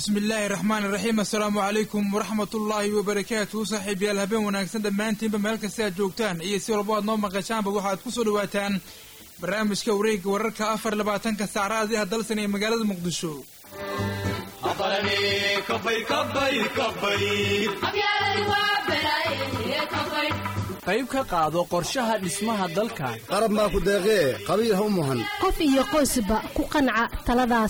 bismi illaahi raxmaani raxiim assalaamu calaykum waraxmatullaahi wabarakaatuhu saaxiibayaal habeen wanaagsan dhammaantiinba meel kasta aad joogtaan iyo si walbo aad noo maqashaanba waxaad ku soo dhawaataan barnaamijka wareegga wararka afar labaatanka saacraadii hadalsan ee magaalada muqdisho qayb ka qaado qorshaha dhismaha dalkan qarab maa ku deeqee qabiil ha u muhan qof iyo qoysba ku qanca taladaas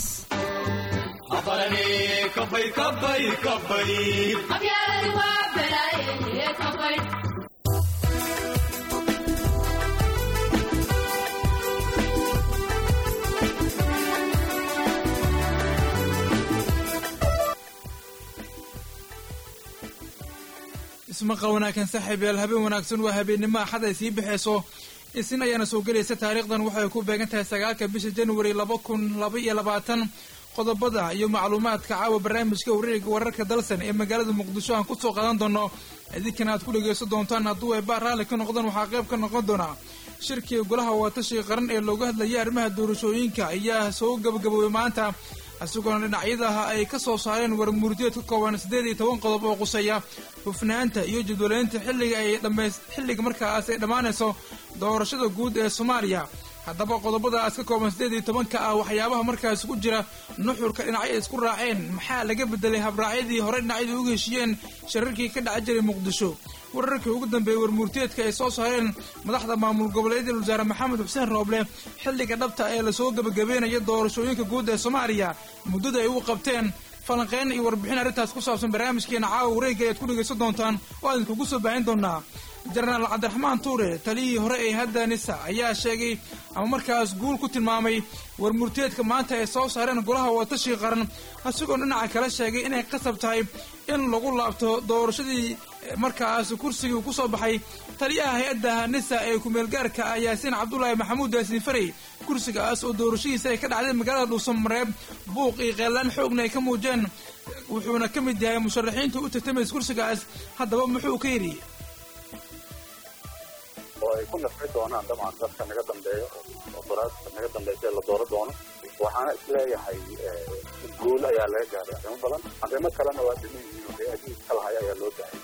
ismaqal wanaagsan saaxiibayaal habeen wanaagsan waa habeennimo axad ay sii bixayso isin ayaana soo gelaysa taariikhdan waxay ku beegan tahay sagaalka bisha januari laba kun laba iyo labaatan qodobada iyo macluumaadka caawa barnaamijka wareega wararka dalsan ee magaalada muqdisho aan kusoo qaadan doono idinkana aad ku dhegaysan doontaan hadduu ay baar raalli ka noqdaan waxaa qayb ka noqon doonaa shirkii golaha waatashiga qaran ee looga hadlayay arrimaha doorashooyinka ayaa soo gabagaboobay maanta isagoona dhinacyadaha ay ka soo saareen warmurdiyeed ka kooban siddeed iyo toban qodob oo quseeya hufnaanta iyo jadwaleynta xilliga ay dhamays xilliga markaas ay dhammaanayso doorashada guud ee soomaaliya haddaba qodobadaas ka kooban siddeed iyo tobanka ah waxyaabaha markaas ku jira nuxurka dhinacyo ay isku raaceen maxaa laga bedelay habraacyadii hore dhinacyadu uga heshiiyeen shararkii ka dhaca jiray muqdisho wararkii ugu dambeeyey warmurtiyeedka ay soo saareen madaxda maamul goboleedyada wasaare maxamed xuseen rooble xilliga dhabta ee lasoo gebagabeynaya doorashooyinka guud ee soomaaliya muddada ay u qabteen falanqeyn iyo warbixin arrintaas ku saabsan barnaamijkeena caawa wareegga ayaad ku dhegaysan doontaan oo aan idinkugu soo baahin doonaa jenaraal cabdiraxmaan tuure taliyihii hore ee hadda nisa ayaa sheegay ama markaas guul ku tilmaamay warmurtiyeedka maanta ay soo saareen golaha watashiga qaran isagoon dhinaca kale sheegay inay qasab tahay in lagu laabto doorashadii markaas kursigii ku soo baxay taliyaha hay-adda nisa ee kumeelgaarka ah yaasiin cabdulaahi maxamuud yaasiin farey kursigaas oo doorashadiisa ay ka dhacday magaalada dhuusamareeb buuq iyo qeellaan xoogna ay ka muujeen wuxuuna ka mid yahay musharaxiinta u tartamaysa kursigaas haddaba muxuu ka yidhi oo ay ku nafci doonaan dabcan dadka naga dambeeya oo daraasta naga dambaysa la dooro doono waxaana isleeyahay guul ayaa laga gaaray arrimo badan arrimo kalena waa dhiman yihiin oo hay-adihii kalahaya ayaa loo dahay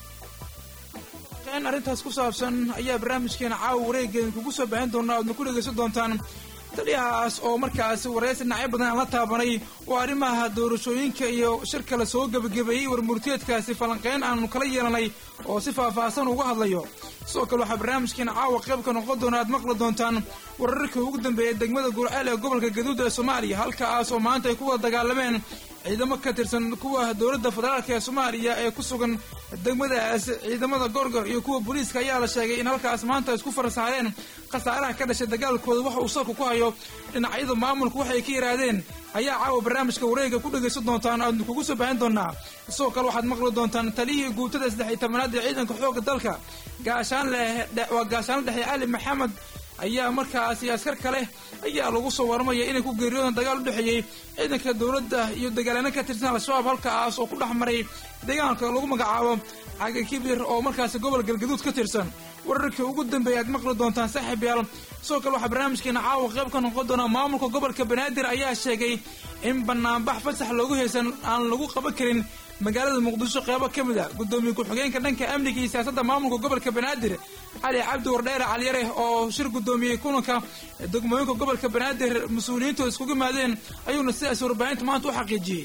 in arrintaas ku saabsan ayaa barnaamijkeena caawa wareeggeeda kugu soo baahin doonaa oadna ku dhegaysan doontaan taliyahaas oo markaas waraysi dhinacyo badan aan la taabanay oo arrimaha doorashooyinka iyo shirka la soo gebagabeeyey warmurtiyeedkaasi falanqeyn aanu kala yeelanay oo si faahfaahsan uga hadlayo sidoo kale waxaa barnaamijkeena caawa qayb ka noqon doona aad maqli doontaan wararkii ugu dambeeyay degmada gurceel ee gobolka gaduud ee soomaaliya halkaas oo maanta ay ku wada dagaalameen ciidamo ka tirsan kuwa dowladda federaalk ee soomaaliya ee ku sugan degmadaas ciidamada gorgor iyo kuwa booliiska ayaa la sheegay in halkaas maanta isku farsaareen khasaaraha ka dhashay dagaalkooda waxa uu salku ku hayo dhinacyada maamulka waxay ka yidhaahdeen ayaa caawa barnaamijka wareega ku dhegaysan doontaan aadnu kugu soo baahin doonaa sidoo kale waxaad maqli doontaan taliyihii guutada saddex iyo tobanaad ee ciidanka xoogga dalka gaashaanle waa gaashaanle dhexe cali maxamed ayaa markaasi askar kale ayaa lagu soo warmaya inay ku geeriyoodaan dagaal u dhexeeyey ciidanka dowladda iyo dagaalano ka tirsan al-shabaab halkaas oo ku dhex maray deegaanka lagu magacaabo caga kibir oo markaasi gobol galgaduud ka tirsan wararkii ugu dambeeya aad maqli doontaan saaxiib yaal sidoo kale waxaa barnaamijkeena caawa qayb ka noqon doonaa maamulka gobolka banaadir ayaa sheegay in banaanbax fasax loogu haysan aan lagu qaban karin magaalada muqdisho qeybo ka mid a guddoomiye ku-xigeenka dhanka amniga iyo siyaasadda maamulka gobolka banaadir cali cabdi wardheere caliyare oo shir guddoomiyey kulanka degmooyinka gobolka banaadir mas-uuliyiintu iskugu yimaadeen ayuuna sidaas warbaahinta maanta u xaqiijiyey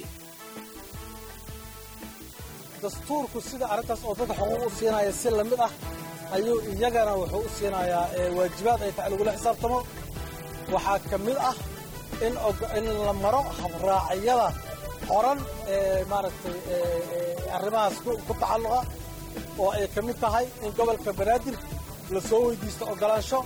dastuurku sida arrintaas oo dadka xuquuq u siinaya si la mid ah ayuu iyagana wuxuu u siinayaa waajibaad ay tahay lagula xisaabtamo waxaa ka mid ah in la maro habraacyada qoran ee maaragtay arrimahaas ku tacalluqa oo ay ka mid tahay in gobolka banaadir la soo weydiisto oggolaansho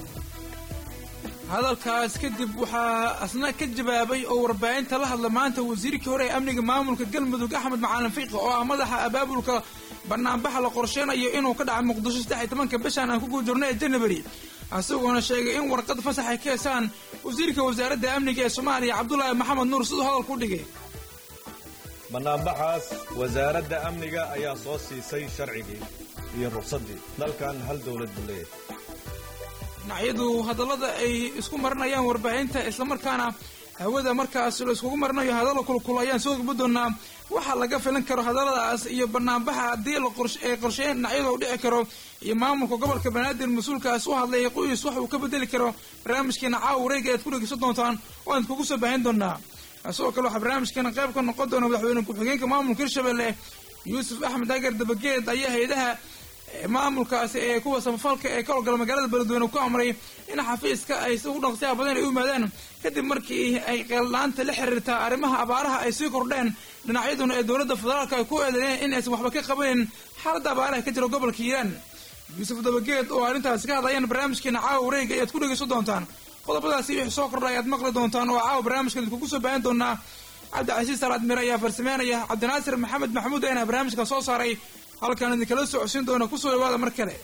hadalkaas kadib waxaa asna ka jawaabay oo warbaahinta la hadla maanta wasiirkii hore ee amniga maamulka galmudug axmed macalin fiiqi oo ah madaxa abaabulka banaanbaxa la qorsheynayo inuu ka dhaca muqdisho saddex iyo tobanka bishan aan ku guujirno ee janabari isagoona sheegay in warqad fasax ay ka heesaan wasiirka wasaaradda amniga ee soomaaliya cabdulaahi maxamed nuur siduu hadalku u dhigay bannaanbaxaas wasaaradda amniga ayaa soo siisay sharcigii iyo ruqsaddii dalkan hal dowlad buu leeyahay dhinacyadu hadallada ay isku marinayaan warbaahinta islamarkaana hawada markaas la iskugu marinayo hadalla kulkul ayaan soo gudbi doonaa waxaa laga filan karo hadalladaas iyo banaanbaxa haddii ay qorsheyn dhinacyadu u dhici karo iyo maamulka gobolka banaadir mas-uulkaas u hadlaya qoys wax uu ka bedeli karo barnaamijkeena caawa wareega aad ku dhegeysan doontaan waan kugu soo baahin doonaa sidoo kale waxaa barnaamijkeena qayb ka noqon doona madaxweyne ku-xigeenka maamulka hirshabelle yuusuf axmed agar dabageed ayaa hay-adaha maamulkaasi ee kuwa samafalka ee ka howlgala magaalada beledweyne ku amray in xafiiska ay si u dhaqsiyaha badan ay u yimaadaan kadib markii ay qeeldhaanta la xiriirtaa arrimaha abaaraha ay sii kordheen dhinacyaduna ee dowladda federaalka ay ku eedeeyeen in aysan waxba ka qabanin xaaladda abaaraha ka jira gobolka hiiraan yuusuf dabageed oo arrintaasi ka hadlayaan barnaamijkeena caawa wareega ayaad ku dhegeysan doontaan qodobadaasi wixii soo kordha ayaad maqli doontaan oo caawa barnaamijka idinkugu soo baahin doonaa cabdicasiis salaad mire ayaa farsameynaya cabdinaasir maxamed maxamuud ayna barnaamijka soo saaray halkaan idinkala socodsiin doona kusoo dhawaada mar kale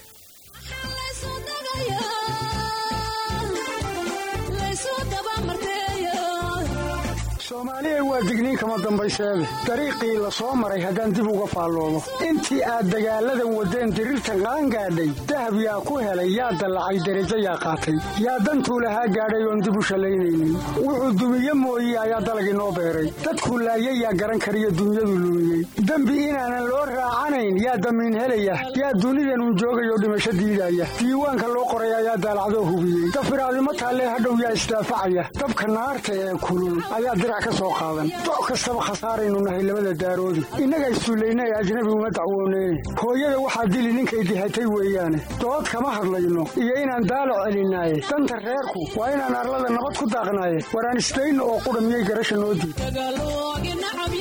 soomaaliyay waa digniin kama dambayseede dariiqii la soo maray haddaan dib uga faalloomo intii aad dagaalladan waddeen diriirtan qaangaadhay dahab yaa ku helay yaa dallacay derajo yaa qaatay yaa dantuu lahaa gaadhay oon dib u shallaynaynin wuxuu dumiye mooye ayaa dalagii noo beeray dadkuu laayay yaa garan kariyo dunyadu lumiyey dembi inaanan loo raacanayn yaa damiin helaya yaa dunidanun joogayoo dhimasho diidaya diiwaanka loo qoray ayaa daalacdoo hubiyey dafiraadimo taallee hadhow yaa isdaafacaya dabka naarta ee kulul ayaa dirac ka soo qaadan doc kastaba khasaaraynu nahay labada daaroodi innaga issullayna ee ajnabi uma dacwooneyne hooyada waxaa dili ninkay dihatay weeyaane dood kama hadlayno iyo inaan daalac celinaaye danta reerku waa inaan arlada nabad ku daaqnaaye waraan isdayno oo qudha miyay garasha noo diid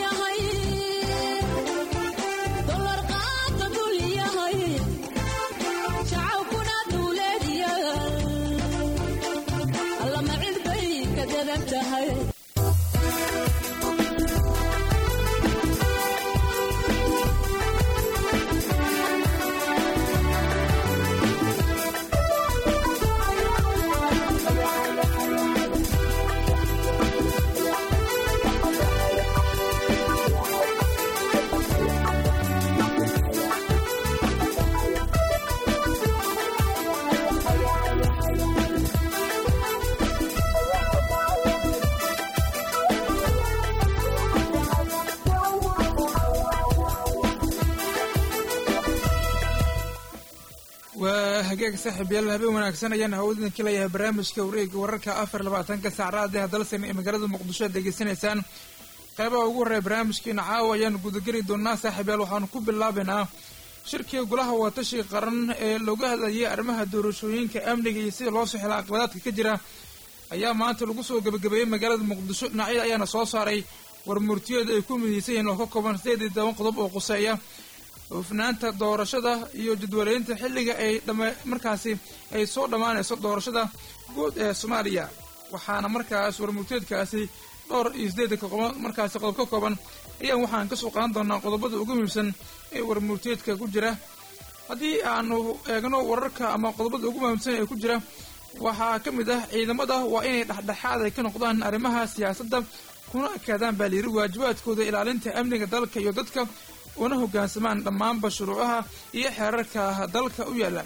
waa hagaag saaxiib yaal habeen wanaagsan ayaan hawadiinka leeyahay barnaamijka wareega wararka afar labaatanka saacraadee dalsan ee magaalada muqdisho aad degeysanaysaan qaybaha ugu horreeya barnaamijkeena caawa ayaan gudageli doonaa saaxiib yaal waxaanu ku bilaabaynaa shirkii golaha watashi qaran ee looga hadlayay arrimaha doorashooyinka amniga iyo sida loo soo xela aqbadaadka ka jira ayaa maanta lagu soo gebagabeeyey magaalada muqdisho dhinacyada ayaana soo saaray war murtiyeeda ay ku midaysan yihiin oo ka kooban sideed iyo toban qodob oo quseeya hufnaanta doorashada iyo jadwaleynta xilliga ay dhama markaasi ay soo dhammaanayso doorashada guud ee soomaaliya waxaana markaas warmurteedkaasi dhowr iyo sideedka qodob markaasi qodob ka kooban ayaan waxaan kasoo qaadan doonaa qodobada ugu muhiimsan ee warmurteedka ku jira haddii aanu eegno wararka ama qodobada ugu muhiimsan ee ku jira waxaa ka mid ah ciidamada waa inay dhexdhexaad ay ka noqdaan arrimaha siyaasadda kuna ekaadaan baa layidhi waajibaadkooda ilaalinta amniga dalka iyo dadka una hoggaansamaan dhammaanba shuruucaha iyo xeerarka dalka u yaalla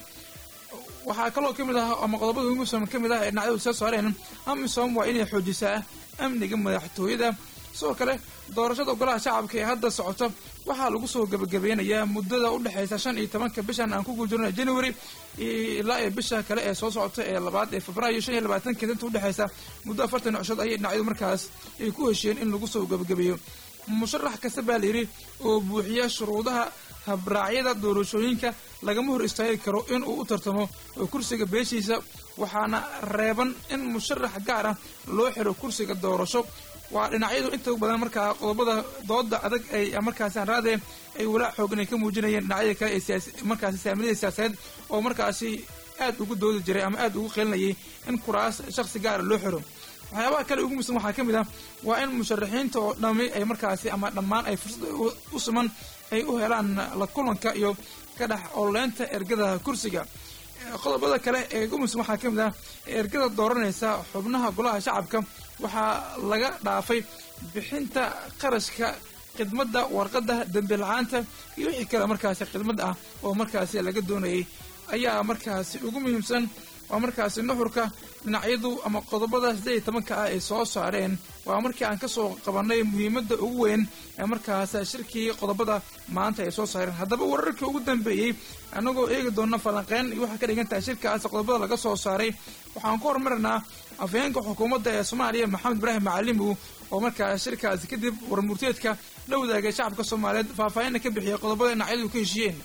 waxaa kaloo ka mid ah ama qodobada ugusom ka mid ah ee dhinacyadu soo saareen amisom waa inay xoojisaa amniga madaxtooyada sidoo kale doorashada golaha shacabka ee hadda socota waxaa lagu soo gebagabeynayaa muddada u dhexaysa shan iyo tobanka bishan aan ku guuljarnay january ilaa ee bisha kale ee soo socota ee labaad ee febraayo shan iyo labaatanka inta udhexaysa muddo afartan cushood ayay dhinacyadu markaas ay ku heshiyeen in lagu soo gebagabeeyo musharax kasta baa layidhi oo buuxiya shuruudaha habraacyada doorashooyinka lagama hor istaagi karo in uu u tartamo kursiga beeshiisa waxaana reeban in musharax gaar ah loo xiro kursiga doorasho waa dhinacyadu inta badan markaa qodobada dooda adag ay markaasi anraadee ay walaac xoogan ay ka muujinayeen dhinacyada kale ee markaasi saamilada siyaasadeed oo markaasi aad ugu doodi jiray ama aad ugu qeelinayay in kuraas shakhsi gaara loo xiro waxyaabaha kale ugu muhiimsan waxaa ka mid ah waa in musharaxiinta oo dhami ay markaasi ama dhammaan ay fursad u siman ay u helaan la kulanka iyo ka dhex ololeynta ergada kursiga qodobada kale ee ugu muhiimsan waxaa ka mid ah ergada dooranaysa xubnaha golaha shacabka waxaa laga dhaafay bixinta qarashka khidmadda warqadda dembi la-aanta iyo wixii kale markaasi khidmad ah oo markaasi laga doonayay ayaa markaasi ugu muhiimsan waa markaasi nuxurka dhinacyadu ama qodobada siddeed iyo tobanka ah ay soo saareen waa markii aan ka soo qabannay muhiimadda ugu weyn ee markaas shirkii qodobada maanta ay soo saareen haddaba wararkii ugu dambeeyey annagoo eegi doona falanqeyn iyo waxaa ka dhigan tahay shirkaas qodobada laga soo saaray waxaan ku horumarinaa afhayeenka xukuumadda ee soomaaliya maxamed ibraahim macalimu oo markaas shirkaasi kadib warmurteedka la wadaagay shacabka soomaaliyeed faahfaahinna ka bixiyay qodobada dhinacyadu ka heshiiyeen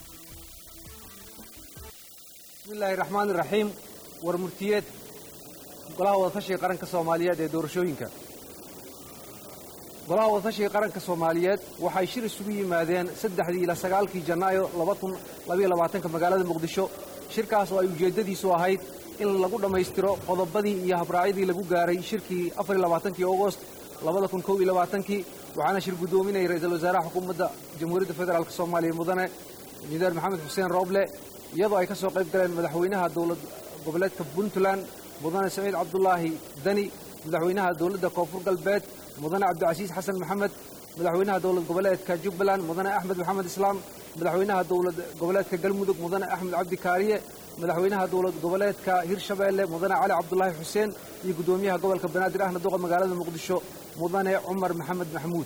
bismillahi raxmaani raxiim war murtiyeed golaha wadatashiga qaranka soomaaliyeed ee doorashooyinka golaha wadatashiga qaranka soomaaliyeed waxay shir isugu yimaadeen saddexdii ilaa sagaalkii janaayo labaatanka magaalada muqdisho shirkaas oo ay ujeeddadiisu ahayd in lagu dhammaystiro qodobadii iyo habraacyadii lagu gaaray shirkii afarlabaatankii agost labadakunkii waxaana shir guddoominayay ra-iisul wasaaraha xukuumadda jamhuuriyadda federaalk soomaaliya mudane injineer maxamed xuseen rooble iyadoo ay ka soo qayb galeen madaxweynaha dowlad goboleedka puntland mudane saciid cabdulaahi dani madaxweynaha dowladda koonfur galbeed mudane cabdicasiis xasan maxamed madaxweynaha dowlad goboleedka jubbaland mudane axmed maxamed islaam madaxweynaha dowlad goboleedka galmudug mudane axmed cabdi kaariye madaxweynaha dowlad goboleedka hirshabeelle mudane cali cabdulaahi xuseen iyo guddoomiyaha gobolka banaadir ahna duqa magaalada muqdisho mudane cumar maxamed maxamuud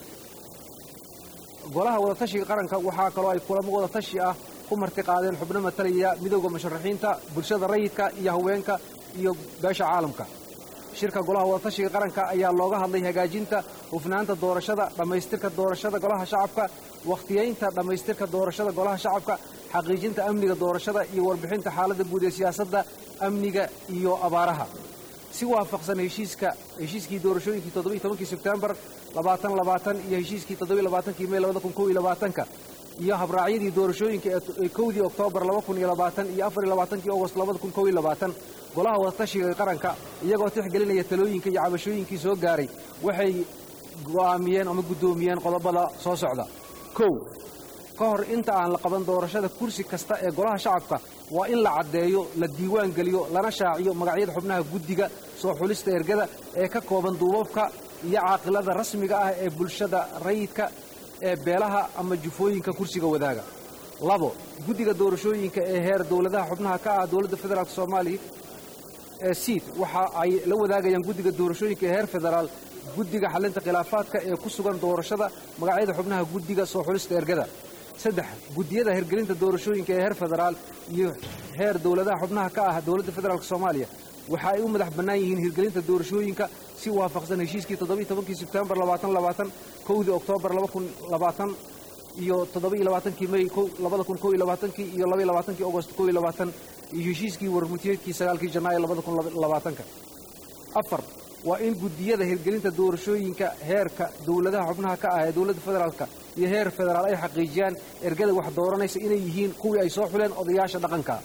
golaha wadatashiga qaranka waxaa kaloo ay kulamo wadatashi ah ku marti qaadeen xubno matalaya midowda musharaxiinta bulshada rayidka iyo haweenka iyo beesha caalamka shirka golaha wadatashiga qaranka ayaa looga hadlay hagaajinta hufnaanta doorashada dhammaystirka doorashada golaha shacabka wakhtiyaynta dhammaystirka doorashada golaha shacabka xaqiijinta amniga doorashada iyo warbixinta xaaladda guud ee siyaasadda amniga iyo abaaraha si waafaqsan heshiiska heshiiskii doorashooyinkii toddobiiy tobankii sebtembar labaatan labaatan iyo heshiiskii toddobiiy labaatankii mey labada kun kow iyo labaatanka iyo habraacyadii doorashooyinka ee kowdii oktoobar laba kun iyo labaatan iyo afar iyo labaatankii ogost labada kun kow iyo labaatan golaha wadatashiga qaranka iyagoo tixgelinaya talooyinka iyo cabashooyinkii soo gaaray waxay go'aamiyeen ama guddoomiyeen qodobada soo socda kow ka hor inta aan la qaban doorashada kursi kasta ee golaha shacabka waa in la caddeeyo la diiwaan geliyo lana shaaciyo magacyada xubnaha guddiga soo xulista ergada ee ka kooban duubabka iyo caaqilada rasmiga ah ee bulshada rayidka ee beelaha ama jufooyinka kursiga wadaaga labo guddiga doorashooyinka ee heer dowladaha xubnaha ka ah dowladda federaalk soomaaliya ee siid waxa ay la wadaagayaan guddiga doorashooyinka ee heer federaal guddiga xallinta khilaafaadka ee ku sugan doorashada magacyada xubnaha guddiga soo xulista ergada saddex guddiyada hirgelinta doorashooyinka ee heer federaal iyo heer dowladaha xubnaha ka ah dowladda federaalk soomaaliya waxa ay u madax bannaan yihiin hirgelinta doorashooyinka si waafaqsan heshiiskii toddobiiy tobankii sebtembar labaatan labaatan kowdii oktoobar laba kun labaatan iyo toddobiiy labaatankii mey labada kun kow iyo labaatankii iyo labaiy labaatankii ogost kow iyo labaatan iyo heshiiskii warmutiyeedkii sagaalkii janaayo labada kun labaatanka afar waa in guddiyada hirgelinta doorashooyinka heerka dowladaha xubnaha ka ah ee dowladda federaalka iyo heer federaal ay xaqiijiyaan ergada wax dooranaysa inay yihiin kuwii ay soo xuleen odayaasha dhaqanka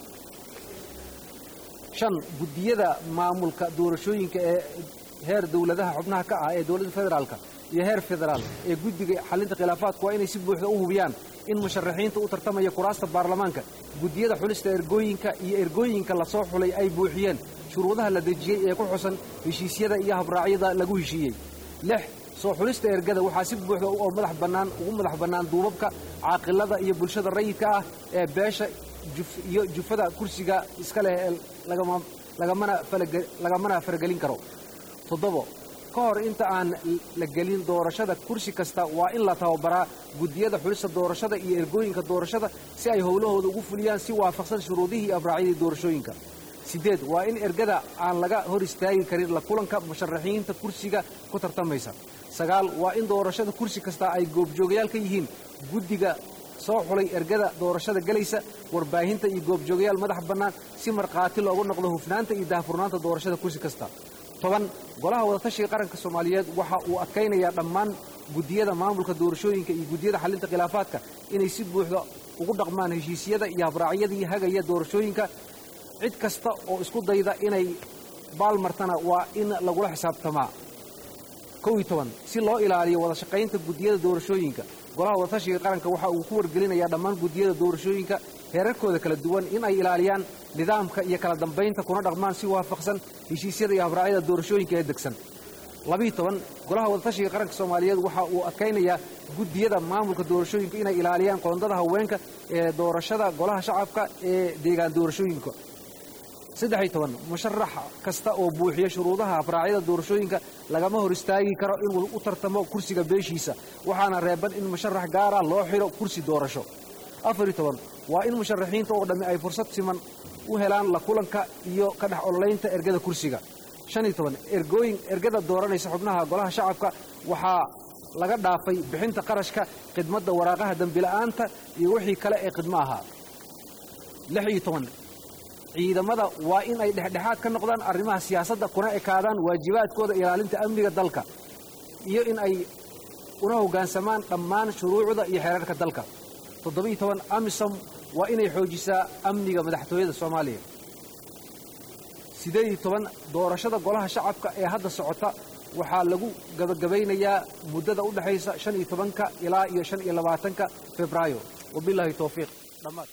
shan guddiyada maamulka doorashooyinka ee heer dowladaha xubnaha ka ah ee dowladda federaalka iyo heer federaal ee guddiga xallinta khilaafaadku waa inay si buuxda u hubiyaan in musharaxiinta u tartamaya kuraasta baarlamaanka guddiyada xulista ergooyinka iyo ergooyinka la soo xulay ay buuxiyeen shuruudaha la dejiyey ee ku xusan heshiisyada iyo habraacyada lagu heshiiyey lix soo xulista ergada waxaa si buuxda oo madax bannaan ugu madax bannaan duubabka caaqilada iyo bulshada rayidka ah ee beesha iyo jufada kursiga iska leh ee lagamana faragelin karo toddobo ka hor inta aan la gelin doorashada kursi kasta waa in la tababaraa guddiyada xulista doorashada iyo ergooyinka doorashada si ay howlahooda ugu fuliyaan si waafaqsan shuruudihii iyo abraacyadii doorashooyinka siddeed waa in ergada aan laga hor istaagi karin la kulanka musharaxiinta kursiga ku tartamaysa sagaal waa in doorashada kursi kasta ay goobjoogayaal ka yihiin guddiga soo xulay ergada doorashada gelaysa warbaahinta iyo goobjoogayaal madax bannaan si markhaati loogu noqdo hufnaanta iyo daahfurnaanta doorashada kursi kasta toban golaha wadatashiga qaranka soomaaliyeed waxa uu adkaynayaa dhammaan guddiyada maamulka doorashooyinka iyo guddiyada xallinta khilaafaadka inay si buuxda ugu dhaqmaan heshiisyada iyo habraacyadii hagaya doorashooyinka cid kasta oo isku dayda inay baalmartana waa in lagula xisaabtamaa kow iyo toban si loo ilaaliyo wada shaqaynta guddiyada doorashooyinka golaha wadatashiga qaranka waxa uu ku wargelinayaa dhammaan guddiyada doorashooyinka heerarkooda kala duwan in ay ilaaliyaan nidaamka iyo kala dambaynta kuna dhaqmaan si waafaqsan heshiisyada iyo habraacyada doorashooyinka ee degsan labiiyo toban golaha wadatashiga qaranka soomaaliyeed waxa uu adkaynayaa guddiyada maamulka doorashooyinka inay ilaaliyaan qoondada haweenka ee doorashada golaha shacabka ee deegaan doorashooyinka saddex iyo toban musharax kasta oo buuxiya shuruudaha habraacyada doorashooyinka lagama hor istaagi karo inuu u tartamo kursiga beeshiisa waxaana reeban in musharax gaara loo xidho kursi doorasho afar iyo toban waa in musharaxiinta oo dhammi ay fursad siman u helaan la kulanka iyo ka dhex ololaynta ergada kursiga shan iyo toban ergooyin ergada dooranaysa xubnaha golaha shacabka waxaa laga dhaafay bixinta qarashka khidmadda waraaqaha dembila'aanta iyo wixii kale ee khidmo ahaa lix iyo toban ciidamada waa in ay dhexdhexaad ka noqdaan arrimaha siyaasadda kuna ekaadaan waajibaadkooda ilaalinta amniga dalka iyo in ay una hoggaansamaan dhammaan shuruucda iyo xeerarka dalka toddobiyo toban amisom waa inay xoojisaa amniga madaxtooyada soomaaliya siddeed iyo toban doorashada golaha shacabka ee hadda socota waxaa lagu gabagabaynayaa muddada u dhexaysa shan iyo tobanka ilaa iyo shan iyo labaatanka febraayo wabilaahi towfiiq dhammaad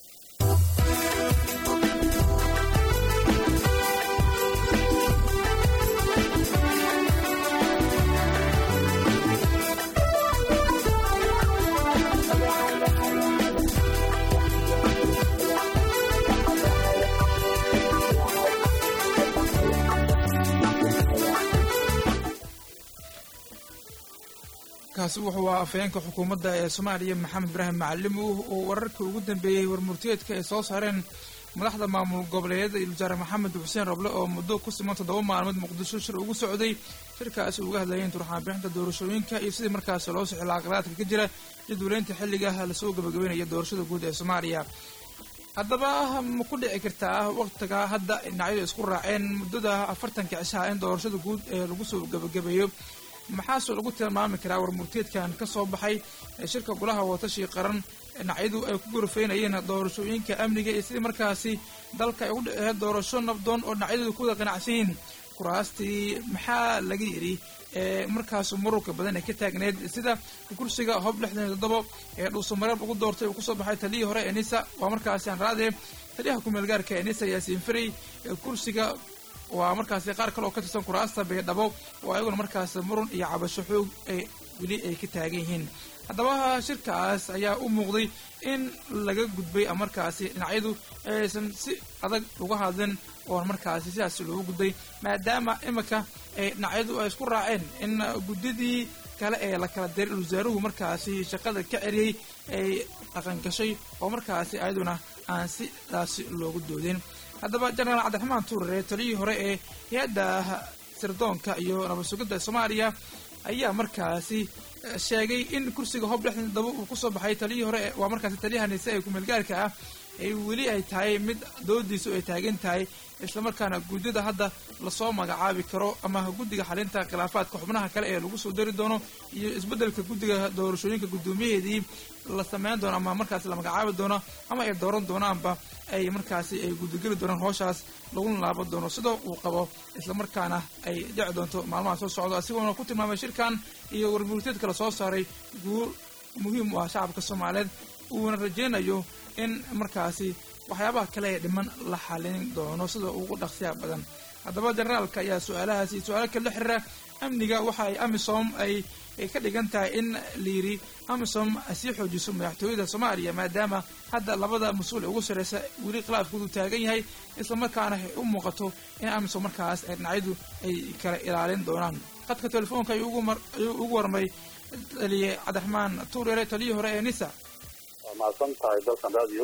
kaasi wuxuu ahaa afhayeenka xukuumadda ee soomaaliya maxamed ibraahim macalimo oo wararkii ugu dambeeyey warmurtiyeedka ay soo saareen madaxda maamul goboleedyada iyo wasaare maxamed xuseen roble oo muddo ku siman toddoba maalmood muqdisho shir ugu socday shirkaasi uga hadlayeen turxaan bixinta doorashooyinka iyo sidii markaasi loo sixila aqlaadka ka jira jadwaleynta xilliga lasoo gabagabeynaya doorashada guud ee soomaaliya haddaba ma ku dhici kartaa waktiga hadda dhinacyadu isku raaceen muddada afartanka cishaha in doorashada guud ee lagu soo gabagabeeyo maxaase lagu tilmaami karaa warmurteedkan ka soo baxay ee shirka golaha watashi qaran dhinacyadu ay ku gorofeynayeen doorashooyinka amniga iyo sidii markaasi dalka ay u dhiceen doorasho nabdoon oo dhinacyadu ku wada qanacsan yihiin kuraastii maxaa laga yidhi ee markaas mururka badan ee ka taagneed sida kursiga hob lixdan iyo toddobo ee dhuusamareeb ugu doortay uu kusoo baxay taliyii hore ee nisa waa markaasi aan raadee taliyaha kumeelgaarka ee nisa yaasiin ferey kursiga waa markaasi qaar kale oo ka tirsan kuraasta baydhabo oo ayaguna markaas murun iyo cabasho xoog ay weli ay ka taagan yihiin haddaba shirkaas ayaa u muuqday in laga gudbay markaasi dhinacyadu aysan si adag uga hadlin oo markaasi sidaas loogu gudbay maadaama iminka ay dhinacyadu ay isku raaceen in guddidii kale ee la kala diray wasaaruhu markaasi shaqada ka ceriyey ay dhaqangashay oo markaasi ayaduna aan sidaasi loogu doodin haddaba jenaraal cabdiraxmaan tuurare taliyii hore ee hay-adda sirdoonka iyo nabad sugidda soomaaliya ayaa markaasi sheegay in kursiga hob lixdan daba uu kusoo baxay taliyii hore waa markaasi taliyaha nise ee kumeelgaarka ah ay weli ay tahay mid doodiisu ay taagan tahay islamarkaana guddida hadda lasoo magacaabi karo ama guddiga xalinta khilaafaadka xubnaha kale ee lagu soo dari doono iyo isbeddelka guddiga doorashooyinka guddoomiyaheedii la sameyn doono ama markaasi la magacaabi doono ama ay dooran doonaanba ay markaasi ay guddigeli doonaan hooshaas laguna laaban doono sida uu qabo islamarkaana ay dhici doonto maalmaha soo socdo asigoona ku tilmaamay shirkan iyo warmurteedka la soo saaray guul muhiim u ah shacabka soomaaliyeed uuna rajeynayo in markaasi waxyaabaha kale ee dhiman la xalin doono sida ugu dhaqsiya badan haddaba generaalka ayaa su-aalahaasi su-aalo kale la xiriira amniga waxa ay amisom ay ka dhigan tahay in layidhi amisom sii xoojiso madaxtooyada soomaaliya maadaama hadda labada mas-uul ee ugu sarreysa weli khilaafkoodu taagan yahay islamarkaana ay u muuqato in amisom markaas ay dhinacyadu ay kala ilaalin doonaan khadka telefoonka ayuu ugu warmay taliye cabdiraxmaan tuureere taliyii hore ee nisa waa mahadsan tahay dalkan radio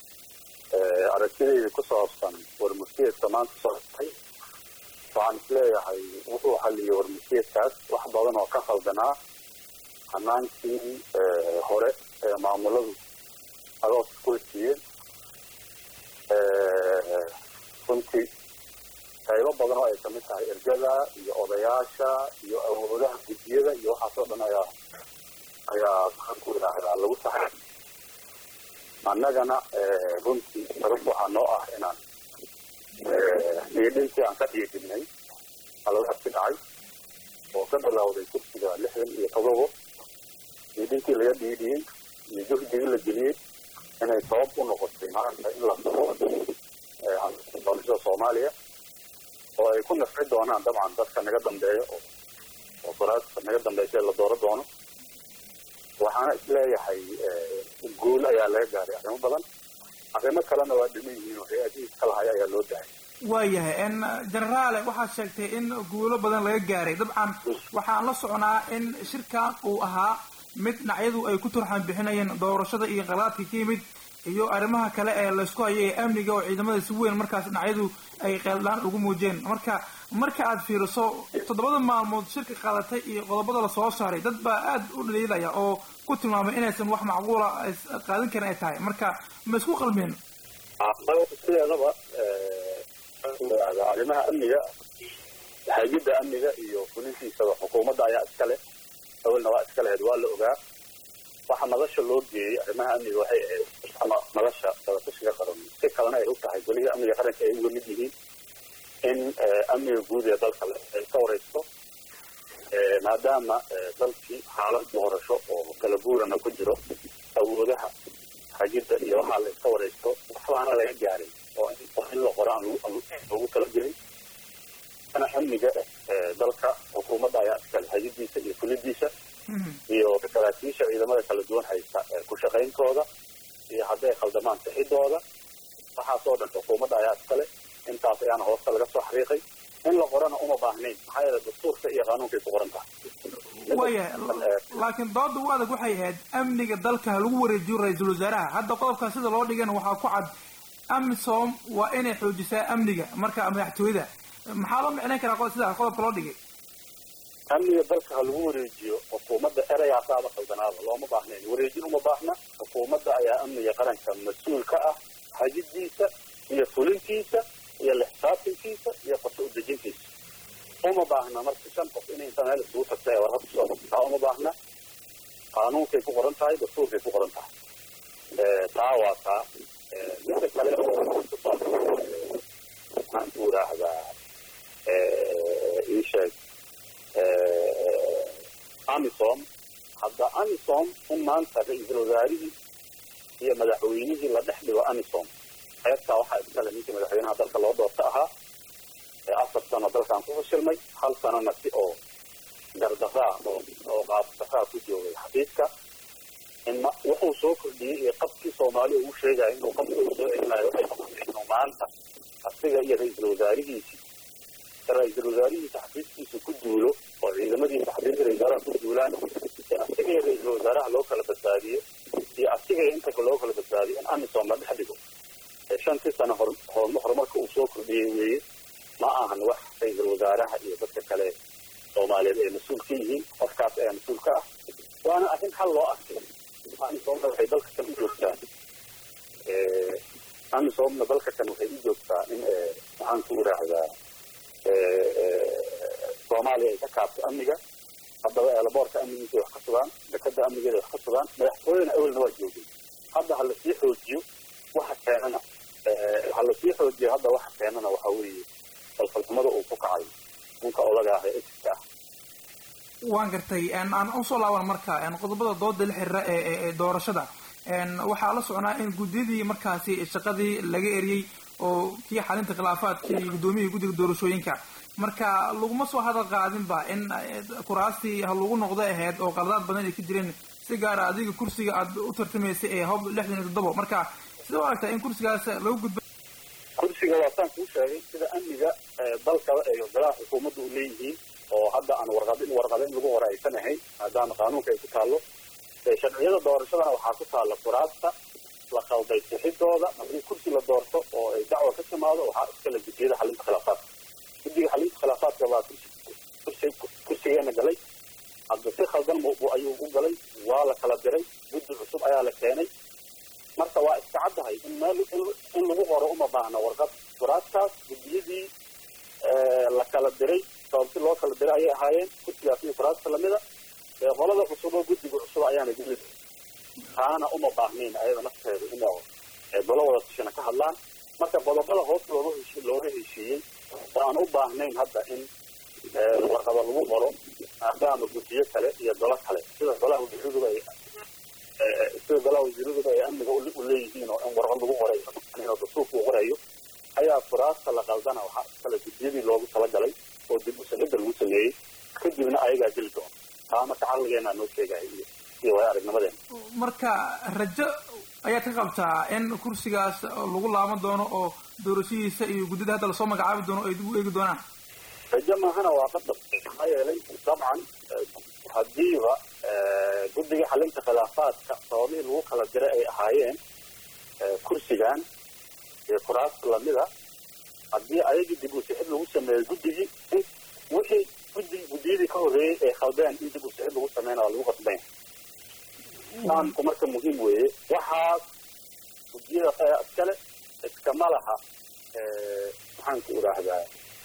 aragtidayda ku saabsan warmurtiyeedka maanta socotay waxaan isleeyahay wuxuu xalliyey warmurtiyeedkaas wax badan oo ka khaldanaa hanaankii hore ee maamuladu adooska ku heshiiyeen runtii qaybo badan oo ay kamid tahay ergada iyo odayaasha iyo awoodaha guddiyada iyo waxaas oo dhan ayaa ayaa maxaan ku idhaahdaa lagu saxay annagana runtii sabab waxaa noo ah inaan dhiidhintii aan ka dhiidhinnay haladaasi dhacay oo ka bilowday kursiga lixdan iyo todobo dhiidhintii laga dhiidhiyey iyo juhdigii la geliyey inay sabab u noqotay maanta in la soo doorashada soomaaliya oo ay ku nafci doonaan dabcan dadka naga dambeeya oo faraasta naga dambeysay la dooro doono waxaana isleeyahay guul ayaa laga gaaray arrimo badan arrimo kalena waa dhiman yihiin oo hay-adihii iska lahaya ayaa loo dahay waayahay generaale waxaad sheegtay in guulo badan laga gaaray dabcan waxaan la socnaa in shirkan uu ahaa mid dhinacyadu ay ku turxan bixinayeen doorashada iyo qalaadka ka yimid iyo arrimaha kale ee laysku hayo ee amniga oo ciidamada si weyn markaas dhinacyadu ay qeeldaan ugu muujiyeen marka marka aad fiiriso toddobada maalmood shirka qaadatay iyo qodobada lasoo saaray dad baa aad u dhaliilaya oo ku tilmaamay inaysan wax macquula qaadan karin ay tahay marka ma isku qalmeen sideedaba arrimaha amniga hay'adda amniga iyo fulintiisaba xukuumadda ayaa iska leh awalna waa iska lahayd waa la ogaa waxa madasha loo geeyey arrimaha amniga waxay ahayd ama madasha dabatashiga qaran si kalena ay u tahay weliba amniga qaranka ay uga mid yihiin in amniga guud ee dalka ay ka wareysto maadaama dalkii xaalad doorasho oo kala guurana ku jiro awoodaha hagidda iyo waxaa la iska wareysto waxbaana laga gaaray oo in la qoro aan loogu tala gelin ana amniga dalka xukuumadda ayaa iskale hagidiisa iyo fulidiisa iyo saraakiisha ciidamada kala duwan haysta ku shaqayntooda iyo hadday khaldamaan sixidooda waxaasoo dhan xukuumadda ayaa iskale intaas ayaana hoosta laga soo xariiqay in la qorana uma baahnayn maxaa yeele dastuurka iyo qaanuunkay ku qoran tahay waayahay laakiin dooda u adag waxay ahayd amniga dalka ha lagu wareejiyo ra-iisul wasaaraha hadda qodobkaa sida loo dhigana waxaa ku cad amisom waa inay xoojisaa amniga marka madaxtooyada maxaa loo micnayn karaa sidaa qodobka loo dhigay amniga dalka ha lagu wareejiyo xukuumadda erayaasaaba khaldanaaba looma baahnayn wareejin uma baahna xukuumadda ayaa amniga qaranka mas-uul ka ah hagidiisa iyo fulintiisa iyo lixsaabtankiisa iyo qorshe udejintiisa uma baahna marka shan qof inay inta meel isugu tagta ee warqad kusoo taa uma baahna qaanuunkay ku qoran tahay dastuurkay ku qoran tahay taa waa taa midda kale oo maxaan ku idhaahdaa ii sheeg amisom hadda amisom in maanta ra-iisul wasaarihii iyo madaxweynihii la dhex dhigo amisom qaybtaa waxaa iskale ninkii madaxweynaha dalka loo doorta ahaa afar sano dalkan ku fashilmay hal sanona si oo gardaraa oo qaabdaraa ku joogay xafiiska inma wuxuu soo kordhiyey iyo qabkii soomaaliya uu sheegaya inuu qabka uu soo celinayo waxay noqotay inuu maanta asiga iyo ra-iisul wasaarihiisi ra-iisul wasaarihiisa xafiiskiisa ku duulo oo ciidamadiisa xafiiska ra-isul wasaaraha ku duulaan si asiga iyo ra-iisul wasaaraha loo kala badbaadiyo iyo asiga iyo inta loo kala badbaadiyo in amisom la dhex dhigo shantii sano horumarka uu soo kordhiyey weeye ma ahan wax ra-iisul wasaaraha iyo dadka kale soomaaliyeed ay mas-uul ka yihiin qofkaas ayaa mas-uul ka ah waana arrin xal loo arkay amisomna waxay dalka kan u joogtaa amisomna dalka kan waxay u joogtaa in maxaan ku idhaahdaa soomaaliya ay ka kaabto amniga haddaba eelaboorka amnigiisa wax ka sugaan dekada amnigeeda wax ka sugaan madaxtooyena awelna waa joogay hadda ha lasii xoojiyo waxa keenana ha lasii xoojiyo hadda waxa keenana waxa weeye falfalxumada uu ku kacay ninka odaga ah ee exiska ah waan gartay aan usoo laaban marka qodobada dooda la xiriira ee doorashada waxaa la socnaa in guddiyadii markaasi shaqadii laga eriyey oo kii xalinta khilaafaadkii guddoomiyihii guddiga doorashooyinka marka laguma soo hadal qaadinba in kuraastii ha lagu noqdo ahayd oo qaladaad badan ay ka jireen si gaara adiga kursiga aad u tartamaysay ee hob lixdan iyo toddobo marka sida u aragtaa in kursigaas lagu gudba kursiga waa saan kuu sheegay sida amniga dalka ay golaha xukuumadda u leeyihiin oo hadda aan warqad warqada in lagu hore aysan ahayn maadaama qaanuunka ay ku taallo sharciyada doorashadana waxaa ku taalla kuraasta la qalday sixidooda haddii kursi la doorto oo ay dacwa ka timaado waxaa iskale guddiyada xalinta khilaafaadka guddiga xalinta khilaafaadka baa kursi kursigeena galay hadda si khaldan ayuu u galay waa la kala diray guddi cusub ayaa la keenay marka waa iska caddahay in meel in lagu qoro uma baahna warqad kuraastaas guddiyadii la kala diray sababti loo kala diray ayay ahaayeen kursigaas iyo kuraasta lamida qolada cusub oo guddiga cusub ayaana geli taana uma baahnayn ayada nafteedu in golo wada tashina ka hadlaan marka qodobada hoos looga heshi looga heshiiyey oo aan u baahnayn hadda in warqada lagu qoro maadaama guddiyo kale iyo golo kale sida golaha wasiiraduba ay sida golaha wasiiraduba ay amniga u leeyihiin oo in warqad lagu qorayo oo dastuurka uu qorayo ayaa furaasta la qaldana waxaa iskale guddiyadii loogu talagalay oo dib usanida lagu sameeyey kadibna ayagaa geli doona taa marka caqligeena noo sheegaya iyo iyo waaya aragnimadeena marka rajo ayaad ka qabtaa in kursigaas lagu laaban doono oo doorashadiisa iyo guddida hadda lasoo magacaabi doono ay dib u eegi doonaan rajo maahana waa qadab maxaa yeelay dabcan haddiiba guddiga xalinta khilaafaadka sababihii lagu kala diray ay ahaayeen kursigan iyo kuraas lamida haddii ayagii dib u sixid lagu sameeyo guddigii in wixii guddi guddiyadii ka horreeyey ay khaldeen in dib u sixid lagu sameyna waa lagu qasbanya fahamku marka muhiim weeye waxaas guddiyada ayaa iskale iskama laha maxaanku idhaahdaa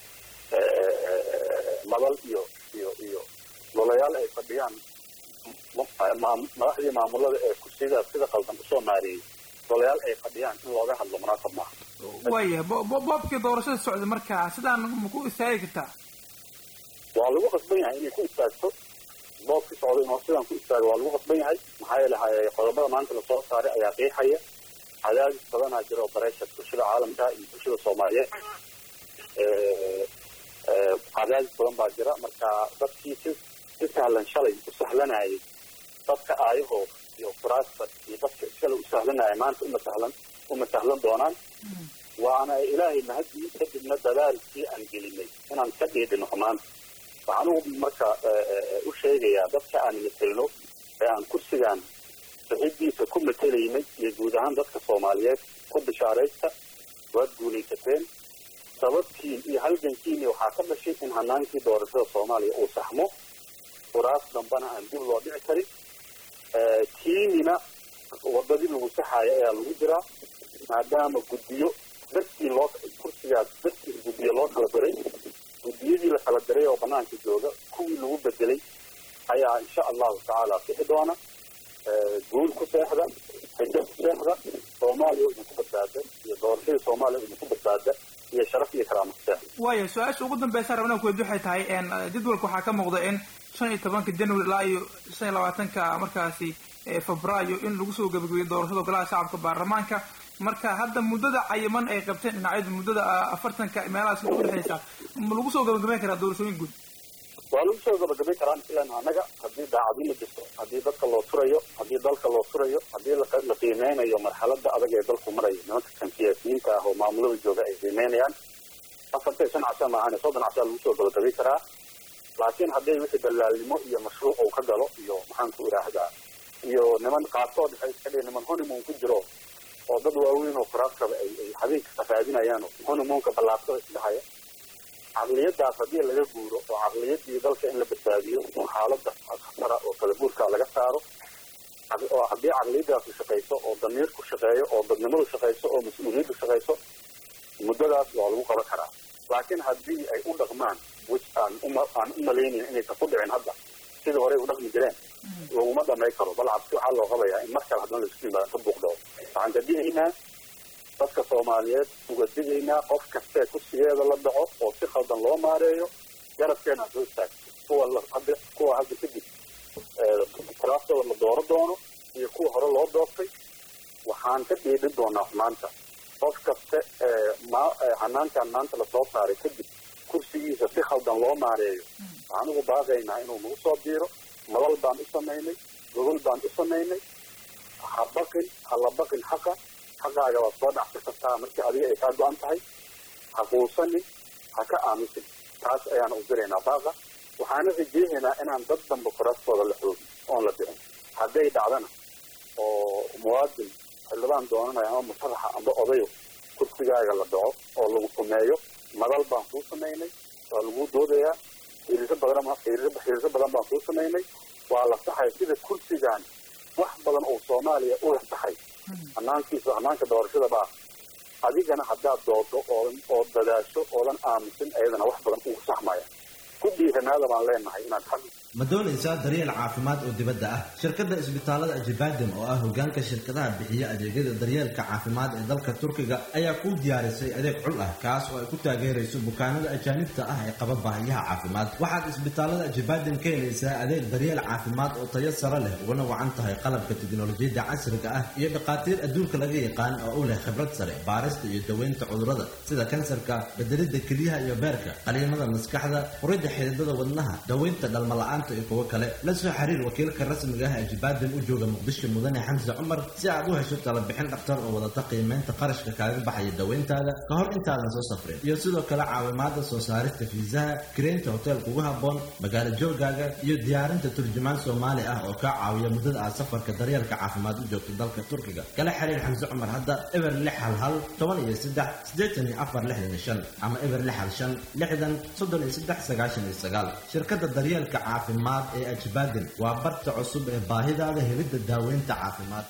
madal iyo iyo iyo golayaal ay fadhiyaan madaxdii maamulada ee kursiyadaas sida qaldan usoo maareeyey golayaal ay fadhiyaan in looga hadlo munaasab maaha waaya boobkii doorashada socday marka sidaan maku istaagi kartaa waa lagu qasban yahay inay ku istaagto boobkii socday inuu sidaan ku istaago waa lagu qasban yahay maxaa yeele qodobada maanta lasoo saaray ayaa qiixaya cadaadis badanaa jira oo bareesha bulshada caalamka iyo bulshada soomaaliyeed cadaadis badan baa jira marka dadkii si si sahlan shalay u sahlanayay dadka aayahooda iyo kuraasta iyo dadka shalay u sahlanaya maanta uma sahlan uma sahlan doonaan waana ilaahay mahadii kadibna dadaalkii aan gelinay inaan ka dhiidhino maanta waxaan ugu marka u sheegayaa dadka aan matelno ee aan kursigan saxiibdiisa ku matelaynay iyo guud ahaan dadka soomaaliyeed ku bishaaraysta waad guulaysateen sababtiin iyo halgankiini waxaa ka dhashay in hanaankii doorashada soomaaliya uu saxmo kuraas dambana aan dib loo dhici karin kiinina wadadii lagu saxaaya ayaa lagu jiraa maadaama guddiyo dartii loo kursigaas dartiis guddiyo loo kala diray guddiyadii la kala diray oo banaanka jooga kuwii lagu bedelay ayaa insha allahu tacaala bixi doona guul ku seexda rajo ku seexda soomaaliya idinku badbaada iyo doorashadii soomaaliya idinku badbaada iyo sharaf iyo karaamo ku seexda waaya su-aasha ugu dambeysa rabnaa kuweyd waxay tahay jadwalka waxaa ka muuqda in shan iyo tobanka january ilaa iyo shan iyo labaatanka markaasi febraayo in lagu soo gabagabeeyo doorashada golaha shacabka baarlamaanka marka hadda muddada cayiman ay qabteen dhinacyadu muddada afartanka meelahaas udhexeysa ma lagu soo gabagabeyn karaa doorashooyin guud waa lagu soo gabagabayn karaa ilan annaga haddii daacadnima jirto haddii dadka loo turayo haddii dalka loo turayo haddii la qiimeynayo marxalada adag ee dalku marayo nimanka kan siyaasiyiinta ah oo maamulada jooga ay qiimeynayaan afartan shan casha maahan soddon cashaa lagu soo gabagabayn karaa laakiin hadday wixii dalaalnimo iyo mashruuc uu ka galo iyo maxaanku idhaahdaa iyo niman qaarkood waxay iska dhihin niman honeymoon ku jiro oo dad waaweyn oo kuraasaba ay ay habeenka raadinayaan oo honeymoonka ballaartada isdhahaya caqliyadaas haddii laga guuro oo caqliyadii dalka in la badbaadiyo oo xaalada khatara oo kala guurka laga saaro oo haddii caqliyadaasu shaqayso oo damiirku shaqeeyo oo dadnimadu shaqayso oo mas-uuliyaddu shaqayso muddadaas waa lagu qaban karaa laakiin haddii ay u dhaqmaan wis aan uma aan u malaynayn inaysan ku dhicin hadda sidii horey u dhaqmi jireen laguma dhamay karo bal cabsi waxaa loo qabayaa in mar kale haddana laisku yimaado ka buuqdao waxaan kadigaynaa dadka soomaaliyeed uga digaynaa qof kastee kursigeeda la dhaco oo si khaldan loo maareeyo garabkeena soo istaag kuwa hadda kuwa hadda kadib kuraastooda la dooro doono iyo kuwa hore loo dooftay waxaan ka dhiidhin doonaa maanta qof kaste hanaankan maanta lasoo saaray kadib kursigiisa si khaldan loo maareeyo waxaan ugu baaqaynaa inuu nagu soo biiro madal baan u samaynay gogol baan u samaynay ha baqin ha la baqin xaqa xaqaaga waad soo dhacsi kartaa markii adiga ay kaa go-an tahay ha quusanin ha ka aamusin taas ayaan u diraynaa baaqa waxaana rajeehaynaa inaan dad damba kuraastooda la xoogin oon la bixin hadday dhacdana oo muwaadin xildhibaan doonanaya ama musharaxa amba odayo kursigaaga la dhaco oo lagu sumeeyo madal baan kuu samaynay waa laguu doodayaa xiriiro badan xiriiro badan baan kuu samaynay waa la saxay sida kursigan wax badan oo soomaaliya u la saxay hanaankiisa hanaanka doorashada baa adigana haddaad doodo oo oo dadaasho oodan aamusin ayadana wax badan ugu saxmaya ku dhiiranaada baan leenahay inaad xal ma doonaysaa daryeel caafimaad oo dibadda ah shirkadda isbitaalada ajibadem oo ah hogaanka shirkadaha bixiya adeegyada daryeelka caafimaad ee dalka turkiga ayaa kuu diyaarisay adeeg cul ah kaas oo ay ku taageerayso bukaanada ajaanibta ah ee qaba baahiyaha caafimaad waxaad isbitaalada ajibadem ka helaysaa adeeg daryeel caafimaad oo tayo sare leh ugana wacan tahay qalabka tiknolojiyadda casriga ah iyo dhakhaatiir adduunka laga yaqaan oo u leh khibrad sare baarista iyo daweynta cudurrada sida kansarka bedelidda keliyaha iyo beerka qaliimada maskaxda furidda xididada wadnaha daweynta dhalmala'aan la-aanta iyo kuwo kale la soo xiriir wakiilka rasmiga ah ee jibaadan u jooga muqdisho mudane xamse cumar si aad u hesho talabixin dhakhtar oo wadata qiimeynta qarashka kaaga baxaya daweyntaada ka hor intaadan soo safrin iyo sidoo kale caawimaada soo saarista fiisaha kireynta hotel kugu habboon magaalo joogaaga iyo diyaarinta turjumaan soomaali ah oo kaa caawiya muddada aad safarka daryeelka caafimaad u joogto dalka turkiga kala xiriir xamse cumar hadda eber lix hal hal toban iyo saddex siddeetan iyo afar lixdan iyo shan ama eber lix hal shan lixdan soddon iyo saddex sagaashan iyo sagaal shirkadda daryeelka caafimaad ee ajbaaden waa barta cusub ee baahidaada helidda daaweynta caafimaad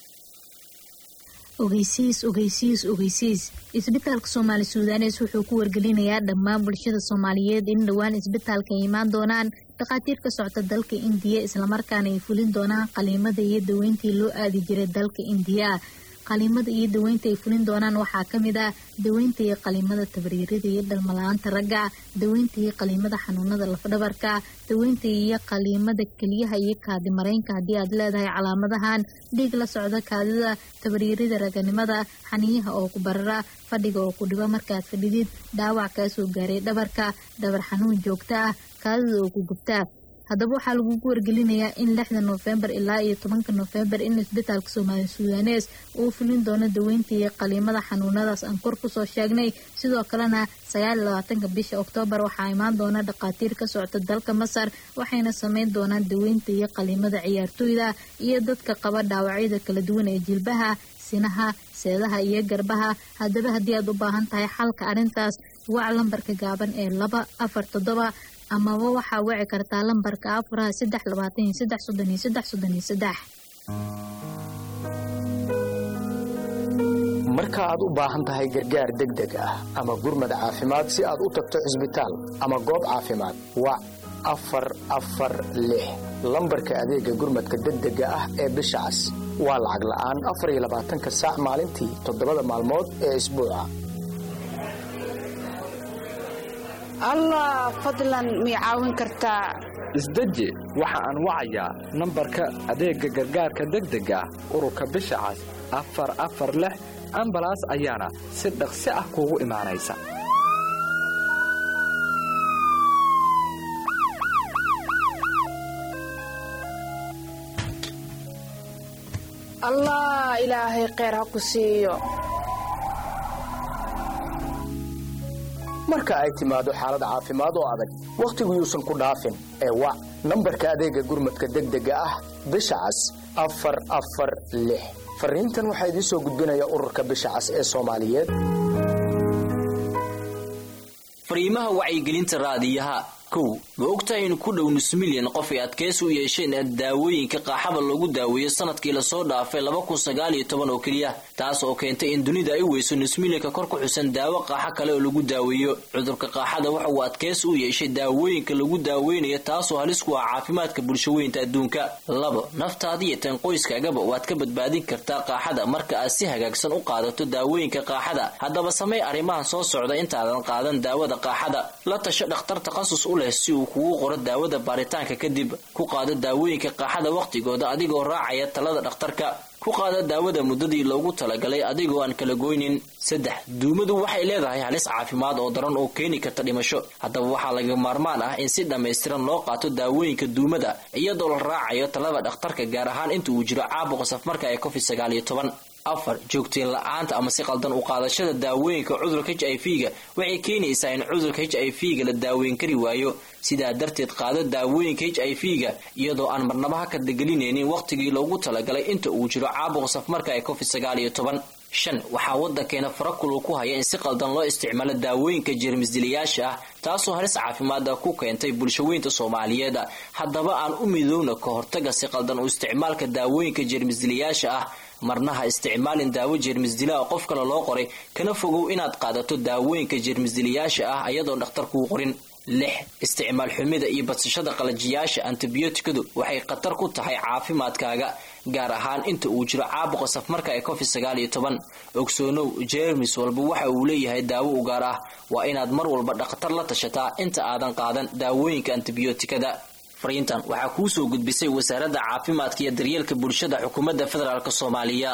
ogeysiis ogeysiis ogeysiis isbitaalka soomaali suudanes wuxuu ku wargelinayaa dhammaan bulshada soomaaliyeed in dhowaan isbitaalka ay imaan doonaan dhakhaatiir ka socta dalka indiya islamarkaana ay fulin doonaan qaliimada iyo daweyntii loo aadi jiray dalka indiya qaliimada iyo daweynta ay fulin doonaan waxaa ka mid ah daweynta iyo qaliimada tabriirada iyo dhalmala-aanta ragga daweynta iyo qaliimada xanuunada lafdhabarka daweynta iyo qaliimada keliyaha iyo kaadimareynka haddii aad leedahay calaamadahan dhiig la socda kaadida tabriirida raganimada xaniyaha oo ku barara fadhiga oo ku dhibo markaad fadhidid dhaawac kaa soo gaaray dhabarka dhabar xanuun joogto ah kaadida oo ku gubtaa haddaba waxaa lagugu wargelinayaa in lixda noofembar ilaa iyo tobanka noofembar in isbitaalka soomaali suudanes uu fulin doono daweynta iyo qaliimada xanuunadaas aan kor kusoo sheegnay sidoo kalena sagaal iyo labaatanka bisha oktoobar waxaa imaan doona dhakhaatiir ka socota dalka masar waxayna sameyn doonaan daweynta iyo qaliimada ciyaartooyda iyo dadka qaba dhaawacyada kala duwan ee jilbaha sinaha seedaha iyo garbaha haddaba haddii aad u baahan tahay xalka arrintaas wac lambarka gaaban ee laba afar toddoba amaba waxaa wici kartaa lambarka afuraha saddex labaatan iyo saddex soddon iyo saddex soddon iyo saddex marka aad u baahan tahay gargaar degdeg ah ama gurmad caafimaad si aad u tagto cisbitaal ama goob caafimaad wac afar afar lix lambarka adeega gurmadka degdega ah ee bisha cas waa lacag la'aan afar iyo labaatanka saac maalintii toddobada maalmood ee isbuuca allah fadlan mii caawin kartaa isdeji waxa aan wacayaa nambarka adeegga gargaarka degdega ah ururka bisha cas afar afar lix ambalaas ayaana si dhaqsi ah kuugu imaanaysa allah ilaahay kheyr ha ku siiyo marka ay timaado xaalad caafimaad oo adag wakhtigu yuusan ku dhaafin ee wac nambarka adeega gurmadka degdega ah bisha cas afar afar lix fariintan waxaa idiin soo gudbinaya ururka bisha cas ee soomaaliyeed fariimaha wacyigelinta raadiyaha kow ma ogtahay in ku dhow nus milyan qof ay adkaysi u yeesheen daawooyinka qaaxada loogu daaweeyo sanadkii lasoo dhaafay laba kun sagaal iyo toban oo keliya taas oo keentay in dunida ay weyso nus milyanka kor ku xusan daawo qaaxo kale oo lagu daaweeyo cudurka qaaxada waxa uu adkaysi u yeeshay daawooyinka lagu daaweynayo taasoo halis ku ah caafimaadka bulshaweynta adduunka labo naftaada iyo tan qoyskaagaba waad ka badbaadin kartaa qaaxada marka aad si hagaagsan u qaadato daawooyinka qaaxada haddaba samey arrimahan soo socda intaadan qaadan daawada qaaxada la tasho dhakhtar takhasus u leh si uu kugu qoro daawada baaritaanka kadib ku qaado daawooyinka qaaxada wakhtigooda adigoo raacaya talada dhakhtarka ku qaada daawada muddadii loogu talagalay adigoo aan kala goynin saddex duumadu waxay leedahay halis caafimaad oo daran oo keeni karta dhimasho haddaba waxaa laga maarmaan ah in si dhammaystiran loo qaato daawooyinka duumada iyadoo la raacayo talada dhakhtarka gaar ahaan inta uu jiro caabuqa safmarka ee covid sagaal iyo toban afar joogteen la-aanta ama si qaldan u qaadashada daawooyinka cudurka h i v ga waxay keenaysaa in cudurka h i v ga la daaweyn kari waayo sidaa darteed qaado daawooyinka h i v ga iyadoo aan marnaba ha kadagelinaynin wakhtigii loogu talagalay inta uu jiro caabuqa safmarka ee covid sagaal iyo toban shan waxaa waddankeena farakulu ku haya in si qaldan loo isticmaalo daawooyinka jeermisdilayaasha ah taasoo halis caafimaada ku keentay bulshaweynta soomaaliyeed haddaba aan u midowna ka hortaga si qaldan u isticmaalka daawooyinka jeermisdilayaasha ah marnaha isticmaalin daawo jeermisdilaa qof kale loo qoray kana fogow inaad qaadato daawooyinka jeermisdilayaasha ah ayadoon dhakhtar kuu qorin lix isticmaal xumida iyo badsashada qalajiyaasha antibiyootikadu waxay khatar ku tahay caafimaadkaaga gaar ahaan inta uu jiro caabuqa safmarka ee covid sagaal iyo toban ogsoonow jeermis walba waxa uu leeyahay daawo u gaar ah waa inaad mar walba dhakhtar la tashataa inta aadan qaadan daawooyinka antibiyootikada fariintan waxaa kuu soo gudbisay wasaaradda caafimaadka iyo daryeelka bulshada xukuumadda federaalk soomaaliya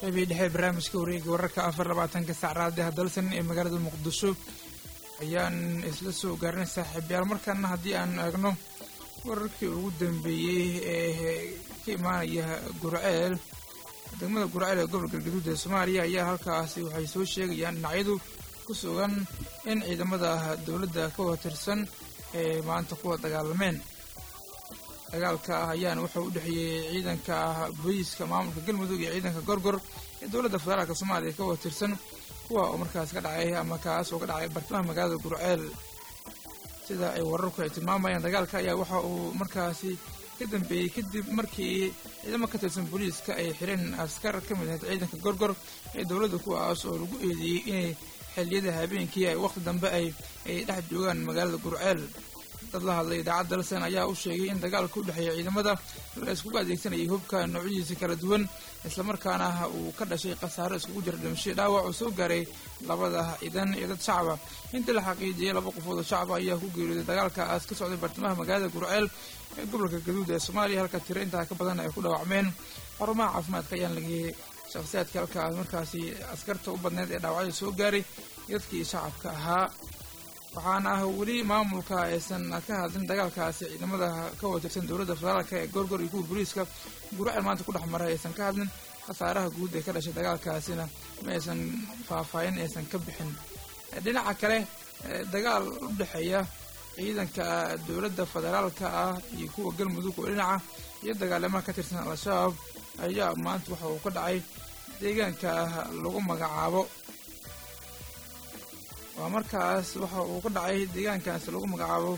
qeybii dhexe barnaamijka wareega wararka afar labaatanka saacraadaha dalsan ee magaalada muqdisho ayaan isla soo gaarinay saaxiibyaal markaana haddii aan eegno wararkii ugu dambeeyey ee ka imaanaya gurceel degmada gurceel ee gobolka galgaduud ee soomaaliya ayaa halkaasi waxay soo sheegayaan dhinacyadu ku sugan in ciidamada dowladda ka watirsan ee maanta kuwa dagaalameen dagaalka ah ayaana wuxuu u dhexeeyey ciidanka booliiska maamulka galmudug iyo ciidanka gorgor ee dowladda federaalka soomaaliya ka watirsan kuwa oo markaas ka dhacay ama kaas oo ka dhacay bartamaha magaalada gurceel sida ay wararku ay tilmaamayaan dagaalka ayaa waxa uu markaasi ka dambeeyey kadib markii ciidamo ka tirsan booliiska ay xireen askar ka mid ahayd ciidanka gorgor ee dowladda kuwaas oo lagu eedeeyey inay xilliyada habeenkii ay wakhti dambe ay ay dhex joogaan magaalada gurceel dad la hadlay idaacadda dalsan ayaa u sheegay in dagaalka u dhexeeya ciidamada la iskugu adeegsanayay hubka noocyadiisa kala duwan islamarkaana uu ka dhashay khasaaro iskugu jira dhimasho dhaawac oo soo gaaray labada ciidan iyo dad shacaba intii la xaqiijiyey laba qofood oo shacaba ayaa ku geeriyooday dagaalkaas ka socday bartamaha magaalada gurceel ee gobolka gaduud ee soomaaliya halka tiro intaa ka badan ay ku dhaawacmeen xarumaha caafimaadka ayaan lageyey shakhsiyaadka halkaas markaasi askarta u badneyd ee dhaawacyada soo gaaray dadkii shacabka ahaa waxaana ah weli maamulka aysan ka hadlin dagaalkaasi ciidamada ka watirsan dowladda federaalka ee gorgor iyo kuwa booliiska gurceel maanta ku dhex maray aysan ka hadlin khasaaraha guud ee ka dhashay dagaalkaasina ma aysan faahfaahin aysan ka bixin dhinaca kale dagaal u dhexeeya ciidanka dowladda federaalka ah iyo kuwa galmudug oo dhinaca iyo dagaalamaha ka tirsan al-shabaab ayaa maanta waxa uu ka dhacay deegaanka lagu magacaabo waa markaas waxa uu ka dhacay deegaankaasi lagu magacaabo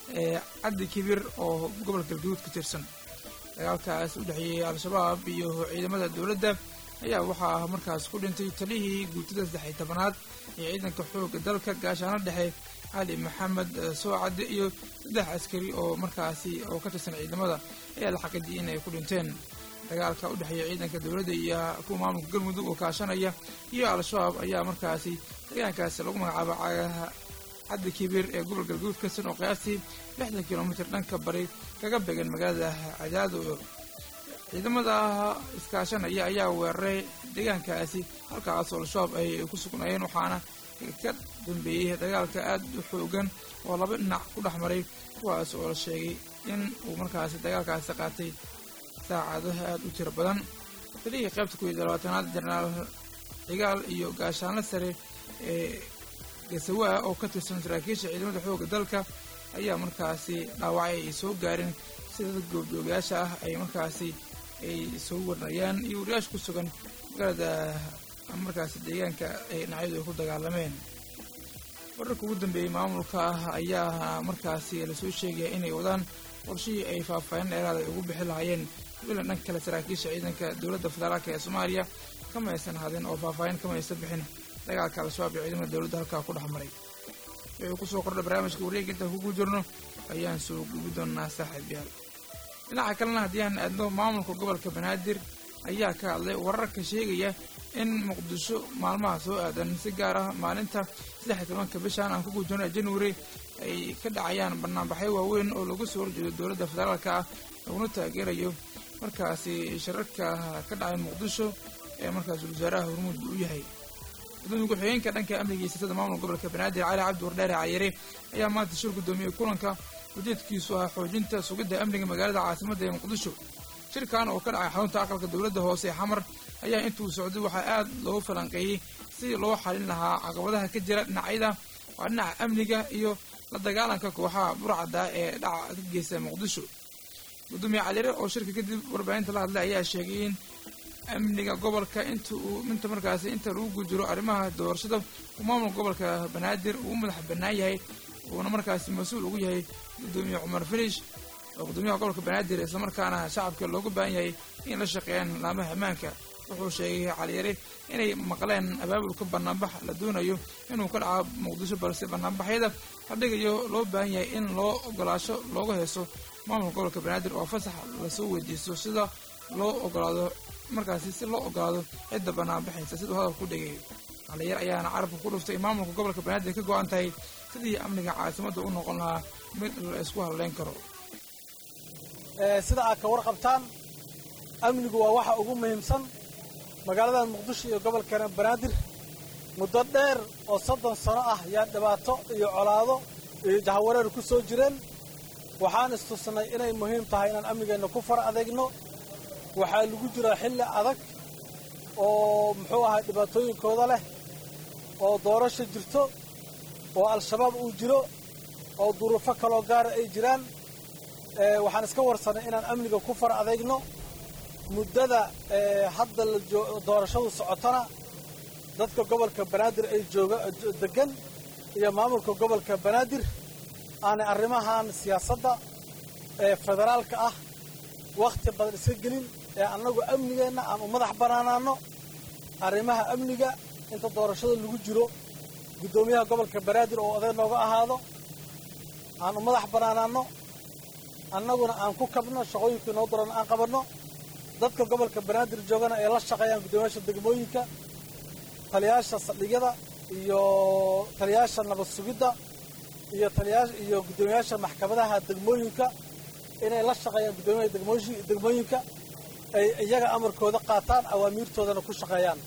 caddi kibir oo gobolka galgaduud ka tirsan dagaalkaas u dhexeeyey al-shabaab iyo ciidamada dowladda ayaa waxaa markaas ku dhintay talihii guutada saddex iyo tobanaad ee ciidanka xoogga dalka gaashaano dhexe cali maxamed soocadde iyo saddex askari oo markaasi oo ka tirsan ciidamada ayaa la xaqiijiyay in ay ku dhinteen dagaalka u dhexeeya ciidanka dowladda iyo kuwa maamulka galmudug oo kaashanaya iyo al-shabaab ayaa markaasi deegaankaasi lagu magacaabo cagaha caddi kibiir ee gobol galguud ka san oo qiyaastii lixdan kilomitir dhanka bari kaga began magaalada cadaado ciidamada iskaashanaya ayaa weeraray deegaankaasi halkaas oo al-shabaab ay ku sugnaayeen waxaana ka dambeeyey dagaalka aad u xoogan oo laba dhinac ku dhex maray kuwaas oo la sheegay in uu markaasi dagaalkaasi qaatay saacadaha aada u tiro badan talihii qaybta ku iyo labaatanaad jenaraal cigaal iyo gaashaanle sare ee gasawaa oo ka tirsan saraakiisha ciidamada xoogga dalka ayaa markaasi dhaawacay ay soo gaareen sida dad goobjoogayaasha ah ay markaasi ay soo warnayaan iyo wariyaasha ku sugan magaalada markaasi deegaanka ay dhinacyadu ay ku dagaalameen wararka ugu dambeeyey maamulka ah ayaa markaasi lasoo sheegaya inay wadaan qorshihii ay faahfaahin dheeraada ay ugu bixi lahaayeen wilan dhanka kale saraakiisha ciidanka dowladda federaalka ee soomaaliya kama aysan hadin oo faahfaahin kama aysan bixin dagaalka al-shabaab iyo ciidamada dowladda halkaa ku dhex maray wuxuu kusoo kordha barnaamijka wareega intaan kugu jirno ayaan soo gubi doonaa saaxiibyaal dhinaca kalena haddii aan aadno maamulka gobolka banaadir ayaa ka hadlay wararka sheegaya in muqdisho maalmaha soo aadan si gaar ah maalinta saddex iyo tobanka bishan aan ku gujirno january ay ka dhacayaan banaanbaxyo waaweyn oo lagu soo horjeedo dowladda federaalka ah laguna taageerayo markaasi shirarka ka dhacay muqdisho ee markaas wasaaraha hormuud u yahay gudoomiye ku-xigeenka dhanka amniga iyo siyaasadda maamulka gobolka banaadir cali cabdi wardheere cayare ayaa maanta shir gudoomiyey kulanka ujeedkiisu ah xoojinta sugidda amniga magaalada caasimadda ee muqdisho shirkan oo ka dhacay xarunta aqalka dowladda hoose ee xamar ayaa intuu socday waxaa aad loogu falanqeeyey sidii loo xalin lahaa caqabadaha ka jira dhinacyada waa dhinaca amniga iyo la dagaalanka kooxaha burcadda ee dhaca ka geysta muqdisho gudoomiye calire oo shirka kadib warbaahinta la hadlay ayaa sheegay in amniga gobolka inta uu inta markaasi inta lagu gujiro arrimaha doorashada uu maamulka gobolka banaadir uu u madax bannaan yahay uuna markaasi mas-uul ugu yahay gudoomiye cumar filish oo gudoomiyaha gobolka banaadir islamarkaana shacabka looga baahan yahay in la shaqeeyaan laamaha ammaanka wuxuu sheegay caliyare inay maqleen abaabulka banaanbax la doonayo inuu ka dhaco muqdisho balse banaanbaxyada la dhigayo loo baahan yahay in loo ogolaasho looga heeso maamulka gobolka banaadir oo fasax lasoo weydiisto sida loo ogolaado markaasi si loo ogolaado cidda banaanbaxaysa siduu hadal ku dhigay caliyar ayaana carabka ku dhuftay in maamulka gobolka banaadir ka go-an tahay sidii amniga caasimadda u noqon lahaa mid la isku hadleyn karo sida aad ka warqabtaan amnigu waa waxa ugu muhiimsan magaaladan muqdisho iyo gobolkana banaadir muddo dheer oo soddon sano ah yaa dhibaato iyo colaado iyo jahawareer ku soo jireen waxaan istusnay inay muhiim tahay inaan amnigeenna ku far adeegno waxaa lagu jiraa xilli adag oo muxuu ahay dhibaatooyinkooda leh oo doorasho jirto oo al-shabaab uu jiro oo duruufo kaloo gaara ay jiraan waxaan iska warsanay inaan amniga ku far adeegno muddada hadda la doorashadu socotona dadka gobolka banaadir ay jooga degan iyo maamulka gobolka banaadir aanay arrimahan siyaasadda ee federaalka ah wakhti badan iska gelin ee annagu amnigeenna aan u madax bannaanaanno arrimaha amniga inta doorashada lagu jiro guddoomiyaha gobolka banaadir oo oday nooga ahaado aan u madax bannaanaanno annaguna aan ku kabno shaqooyinkii noo daran aan qabanno dadka gobolka banaadir joogana ay la shaqeeyaan guddoomiyaasha degmooyinka taliyaasha saldhigyada iyo taliyaasha nabad sugidda iyo taliyaa iyo guddoomiyaasha maxkamadaha degmooyinka inay la shaqeeyaan guddoomiyaha degmooyinka ay iyaga amarkooda qaataan awaamiirtoodana ku shaqeeyaan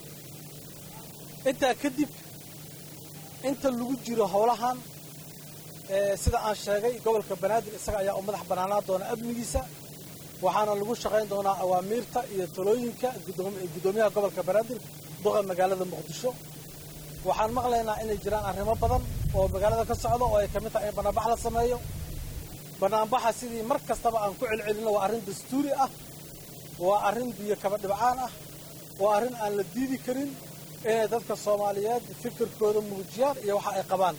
intaa kadib inta lagu jiro howlahan sida aan sheegay gobolka banaadir isaga ayaa u madax bannaanaan doona amnigiisa waxaana lagu shaqayn doonaa awaamiirta iyo talooyinka guddoomiyaha gobolka banaadir duqa magaalada muqdisho waxaan maqlaynaa inay jiraan arrimo badan oo magaalada ka socda oo ay ka mid tahay in banaanbax la sameeyo banaanbaxa sidii mar kastaba aan ku celcelinno waa arrin dastuuri ah waa arrin biyo kaba dhibcaan ah waa arrin aan la diidi karin inay dadka soomaaliyeed fikirkooda muujiyaan iyo waxa ay qabaan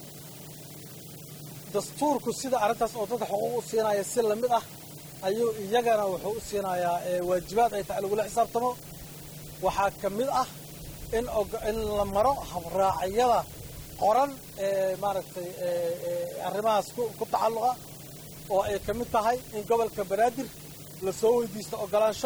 dastuurku sida arrintaas oo dadka xuquuq u siinaya si lamid ah ayuu iyagana wuxuu u siinayaa waajibaad ay tahay lagula xisaabtamo waxaa ka mid ah in in la maro habraacyada qoran ee maaragtay arrimahaas ku tacalluqa oo ay ka mid tahay in gobolka banaadir la soo weydiisto ogolaansho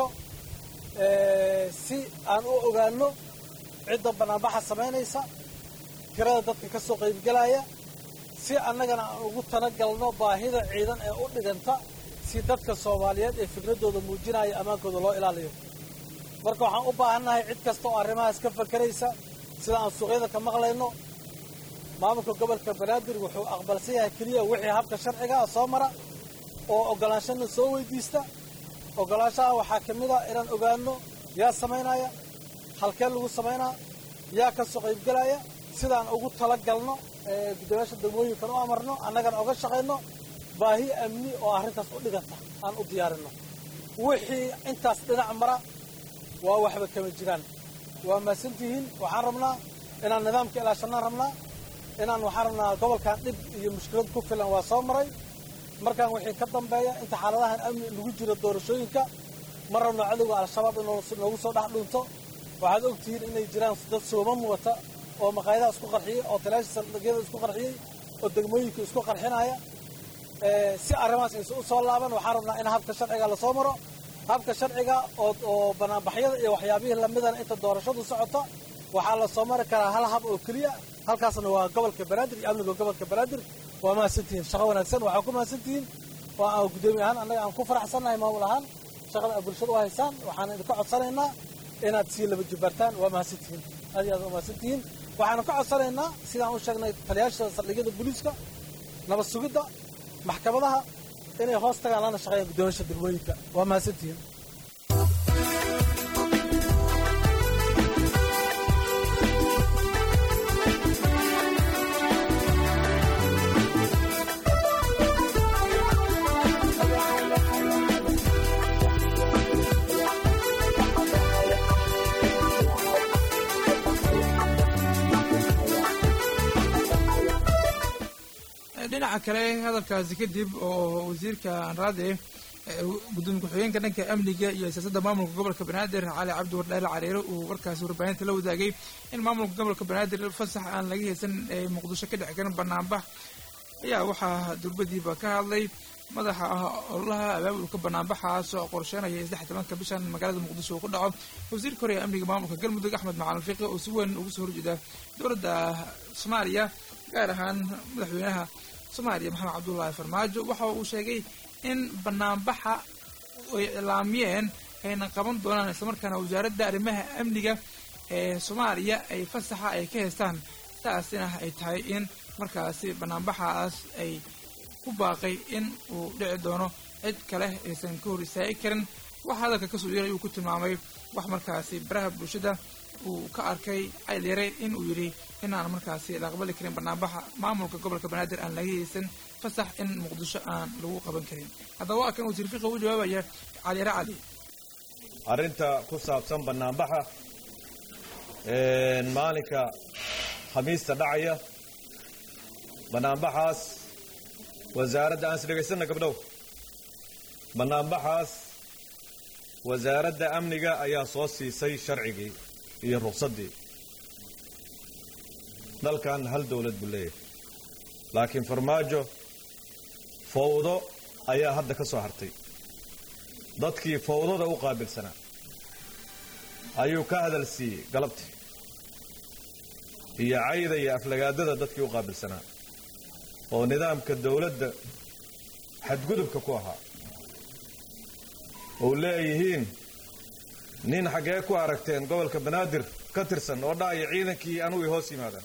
si aan u ogaanno cidda banaanbaxa samaynaysa tirada dadka ka soo qaybgelaya si annagana aan ugu talagalno baahida ciidan ee u dhiganta si dadka soomaaliyeed ee fikraddooda muujinaya ammaankooda loo ilaaliyo marka waxaan u baahannahay cid kasta oo arrimahaas ka fakeraysa sida aan suuqyada ka maqlayno maamulka gobolka banaadir wuxuu aqbalsan yahay keliya wixii habka sharcigaa soo mara oo ogolaanshana soo weydiista ogolaanshaha waxaa ka mid a inaan ogaano yaa samaynaya halkee lagu samaynaa yaa ka soo qaybgelaya sidaan ugu talagalno guddoomiyaasha degmooyinkan u amarno annagana oga shaqayno baahi amni oo arrintaas u dhiganta aan u diyaarinno wixii intaas dhinac mara waa waxba kama jiraan waa mahadsantihiin waxaan rabnaa inaan nidaamka ilaashanaan rabnaa inaan waxaan rabnaa gobolkan dhib iyo mushkilad ku filan waa soo maray markaan wixii ka dambeeya inta xaaladahan amni lagu jiro doorashooyinka ma rabno cadowga al-shabaab in noogu soo dhex dhunto waxaad ogtihiin inay jiraan dad sooman wata oo maqaayadaha isku qarxiyey oo talaasha saldhigyada isku qarxiyey oo degmooyinka isku qarxinaya si arrimahaas aysa u soo laaban waxaan rabnaa in habka sharciga lasoo maro habka sharciga oo oo banaanbaxyada iyo waxyaabihii lamidana inta doorashadu socota waxaa la soo mari karaa hal hab oo keliya halkaasna waa gobolka banaadir iyo amniga gobolka banaadir waa mahadsantihiin shaqo wanaagsan waxaa ku mahadsantihiin waa aan guddoomiye ahaan annaga aan ku faraxsannahay maamul ahaan shaqada aad bulshada u haysaan waxaan idinka codsanaynaa inaad sii laba jibbaartaan waa mahadsantihiin aad iyo aad waa mahadsantihiin waxaanu ka codsanaynaa sidaan u sheegnay taliyaasha saldhigyada booliiska nabad sugidda maxkamadaha inay hoos tagaan lana shaqeeyaan guddoomiyaasha degmooyinka waa mahadsantihiin dhinaca kale hadalkaasi kadib oo wasiirka anraade gudoomiye ku-xigeenka dhanka amniga iyo siyaasadda maamulka gobolka banaadir cali cabdi wardheele cariiro uu warkaasi warbaahinta la wadaagay in maamulka gobolka banaadir fasax aan laga haysan ee muqdisho ka dhex garan banaanbax ayaa waxaa durbadiiba ka hadlay madaxa ololaha abaabulka banaanbaxaas oo qorsheynaya saddex tobanka bishan magaalada muqdisho uu ku dhaco wasiirka hore ee amniga maamulka galmudug axmed macalin fiiqi oo si weyn ugu soo horjeeda dowladda soomaaliya gaar ahaan madaxweynaha soomaaliya maxamed cabdullaahi farmaajo waxa uu sheegay in banaanbaxa ay iclaamiyeen ayna qaban doonaan islamarkaana wasaaradda arrimaha amniga ee soomaaliya ay fasaxa ay ka haystaan taasina ay tahay in markaasi banaanbaxaas ay ku baaqay in uu dhici doono cid kale aysan ka hor istaagi karin wax hadalka kasoo yeeray uu ku tilmaamay wax markaasi baraha bulshada uu ka arkay caylyare in uu yidhi inaan markaasi la aqbali karin banaanbaxa maamulka gobolka banaadir aan laga haysan fasax in muqdisho aan lagu qaban karin haddaba waa kan wasiir fiqi u jawaabaya caliyare cali arrinta ku saabsan banaanbaxa maalinka khamiista dhacaya banaanbaxaas wasaaradda aan is dhegaysanna gabdhow banaanbaxaas wasaaradda amniga ayaa soo siisay sharcigii iyo ruqsaddii dalkan hal dowlad buu leeyahay laakiin farmaajo fawdo ayaa hadda ka soo hartay dadkii fawdada u qaabilsanaa ayuu ka hadal siiyey galabtii iyo cayda iyo aflagaadada dadkii u qaabilsanaa oo nidaamka dowladda xadgudubka ku ahaa ou leeyihiin nin xaggee ku aragteen gobolka banaadir ka tirsan oo dhacaya ciidankii anugu i hoos yimaadaan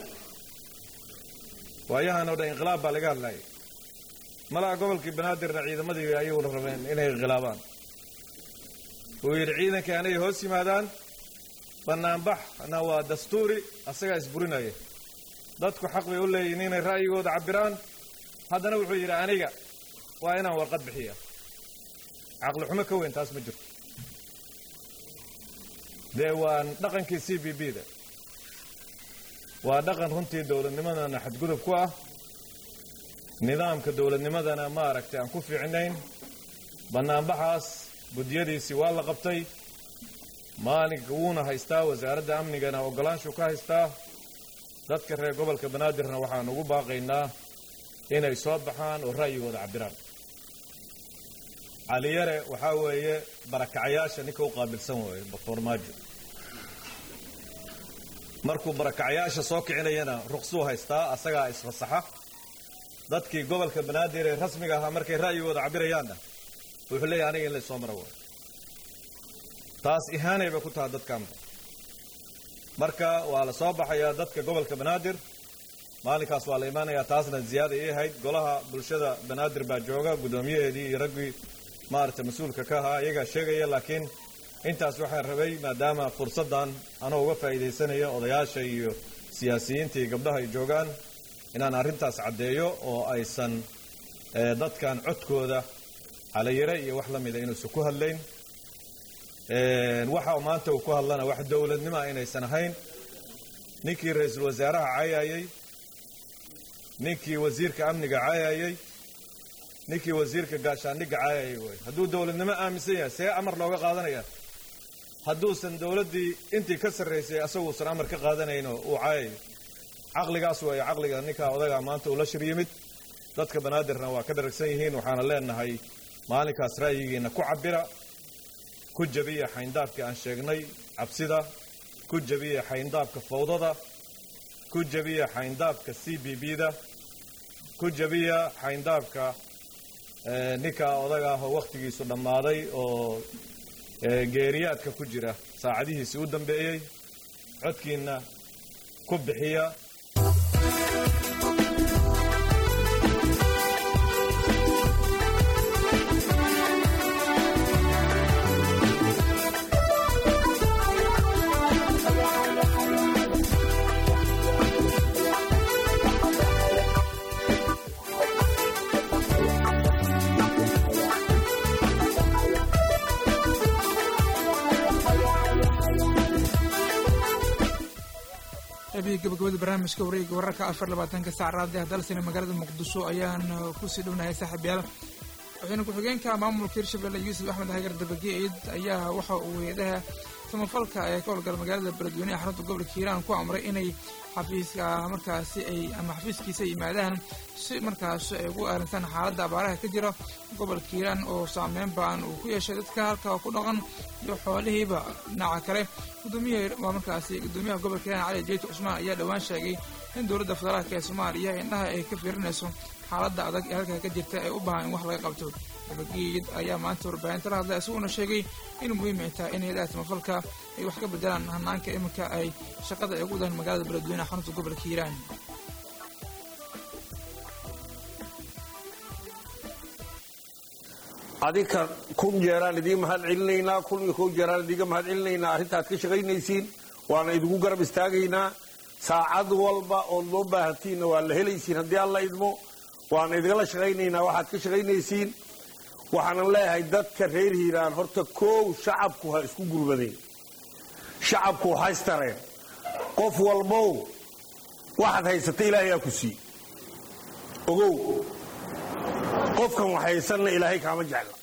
waayahan oo dhan inqilaab baa laga hadlayay malaha gobolkii banaadirna ciidamadii ayaguna rabeen inay inqilaabaan uu yidhi ciidankii anay hoos yimaadaan banaanbaxna waa dastuuri asagaa isburinaya dadku xaq bay u leeyihin inay ra'yigooda cabbiraan haddana wuxuu yidhi aniga waa inaan warqad bixiya caqli xumo ka weyn taas ma jirto dee waa dhaqankii c b b da waa dhaqan runtii dowladnimadana xadgudub ku ah nidaamka dowladnimadana maaragtay aan ku fiicnayn banaanbaxaas guddiyadiisii waa la qabtay maalinka wuuna haystaa wasaaradda amnigana oggolaanshuu ka haystaa dadka reer gobolka banaadirna waxaan ugu baaqaynaa inay soo baxaan oo ra'yigooda cabbiraan caliyare waxaa weeye barakacayaasha ninka u qaabilsan waaye farmaajo markuu barakacayaasha soo kicinayana ruqsuu haystaa asagaa isfasaxa dadkii gobolka banaadir ee rasmiga ahaa markay ra'yigooda cabbirayaanna wuxuu leeyahy aniga in laysoo maro waayo taas ihaanay bay ku tahay dadkaanba marka waa la soo baxayaa dadka gobolka banaadir maalinkaas waa la imaanayaa taasna ziyaada ii ahayd golaha bulshada banaadir baa jooga guddoomiyaheedii iyo raggii maaragtay mas-uulka ka ahaa iyagaa sheegaya laakiin intaas waxaan rabay maadaama fursaddan anoo uga faa'iidaysanaya odayaasha iyo siyaasiyiinta iyo gabdhaha ay joogaan inaan arrintaas caddeeyo oo aysan dadkan codkooda calayare iyo wax la mida inuusan ku hadlayn waxa maanta uu ku hadlana wax dowladnimoa inaysan ahayn ninkii ra-iisul wasaaraha caayayey ninkii wasiirka amniga caayayey ninkii wasiirka gaashaandhigga caayayay wey hadduu dowladnimo aaminsan yahay see amar looga qaadanaya hadduusan dowladdii intii ka sarraysay asaguusan amar ka qaadanayno uu caayayo caqligaas weeye caqliga ninkaa odagaa maanta ula shir yimid dadka banaadirna waa ka dharagsan yihiin waxaana leenahay maalinkaas ra'yigiina ku cabbira ku jabiya xayndaabkii aan sheegnay cabsida ku jabiya xayndaabka fawdada ku jabiya xayndaabka c b b da ku jabiya xayndaabka ninkaa odaga ah oo wakhtigiisu dhammaaday oo geeriyaadka ku jira saacadihiisii u dambeeyey codkiinna ku bixiya qaybihii gabagabada barnaamijka wareega wararka afar labaatanka saac raadiah dalsina magaalada muqdisho ayaan kusii dhownahay saaxiibyaal waxayna ku-xigeenka maamulka hirshabelle yuusuf axmed hagar dabageed ayaa waxa uu hay-adaha samafalka ee ka howlgala magaalada beledweyne ee xarunta gobolka hiiraan ku amray inay xafiiska markaasi ay ama xafiiskiisa yimaadaan si markaasi ay ugu aarintaan xaaladda abaaraha ka jira gobolka hiiraan oo saameyn baan uu ku yeeshay dadka halka ku dhaqan iyo xoolihiiba dhinaca kale gudoomiyaha waa markaasi gudoomiyaha gobolka hiiraan cali jeyti cusmaan ayaa dhowaan sheegay in dowladda federaalka ee soomaaliya indhaha ay ka fiirinayso xaaladda adag ee halkaa ka jirta ee u baahan in wax laga qabto xumagiid ayaa maanta warbaahinta la hadlay isaguna sheegay in muhiim ay tahay in hay-adaha samafalka ay wax ka bedelaan hanaanka iminka ay shaqada ay ugu wadaan magaalada beledweyne xarunta gobolka hiiraan adinka kun jeeraan idiin mahad celinaynaa kun iyo kow jeeraan idiinga mahad celinaynaa arrintaad ka shaqaynaysiin waana idinku garab istaagaynaa saacad walba ood loo baahantiinna waa la helaysiin haddii alla idmo waana idinla shaqaynaynaa waxaad ka shaqaynaysiin waxaanan leeyahay dadka reer hiiraan horta koow shacabku ha isku gurmadeen shacabku ha istareen qof walbow waxaad haysata ilaahay aa ku sii ogow qofkan wax haysanna ilaahay kaama jecla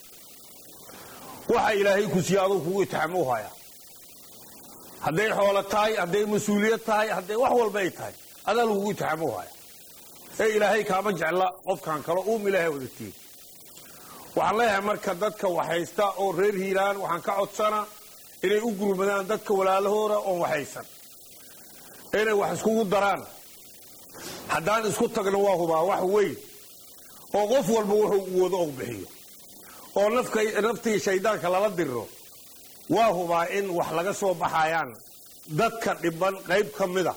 waxa ilaahay ku siiye aduu kugu itixaamo u hayaa hadday xoolo tahay hadday mas-uuliyad tahay hadday wax walba ay tahay adaa lagugu itixaamo u haya ee ilaahay kaama jecla qofkan kale uum ilaahay wadatiin waxaan leeyahay marka dadka wax haysta oo reer hiiraan waxaan ka codsana inay u gurmadaan dadka walaalahooda oon wax haysan inay wax iskugu daraan haddaan isku tagno waa hubaa wax weyn oo qof walba wuxuu u wado ou bixiyo oo naftii shayddaanka lala diriro waa hubaa in wax laga soo baxayaan dadka dhiban qayb ka mida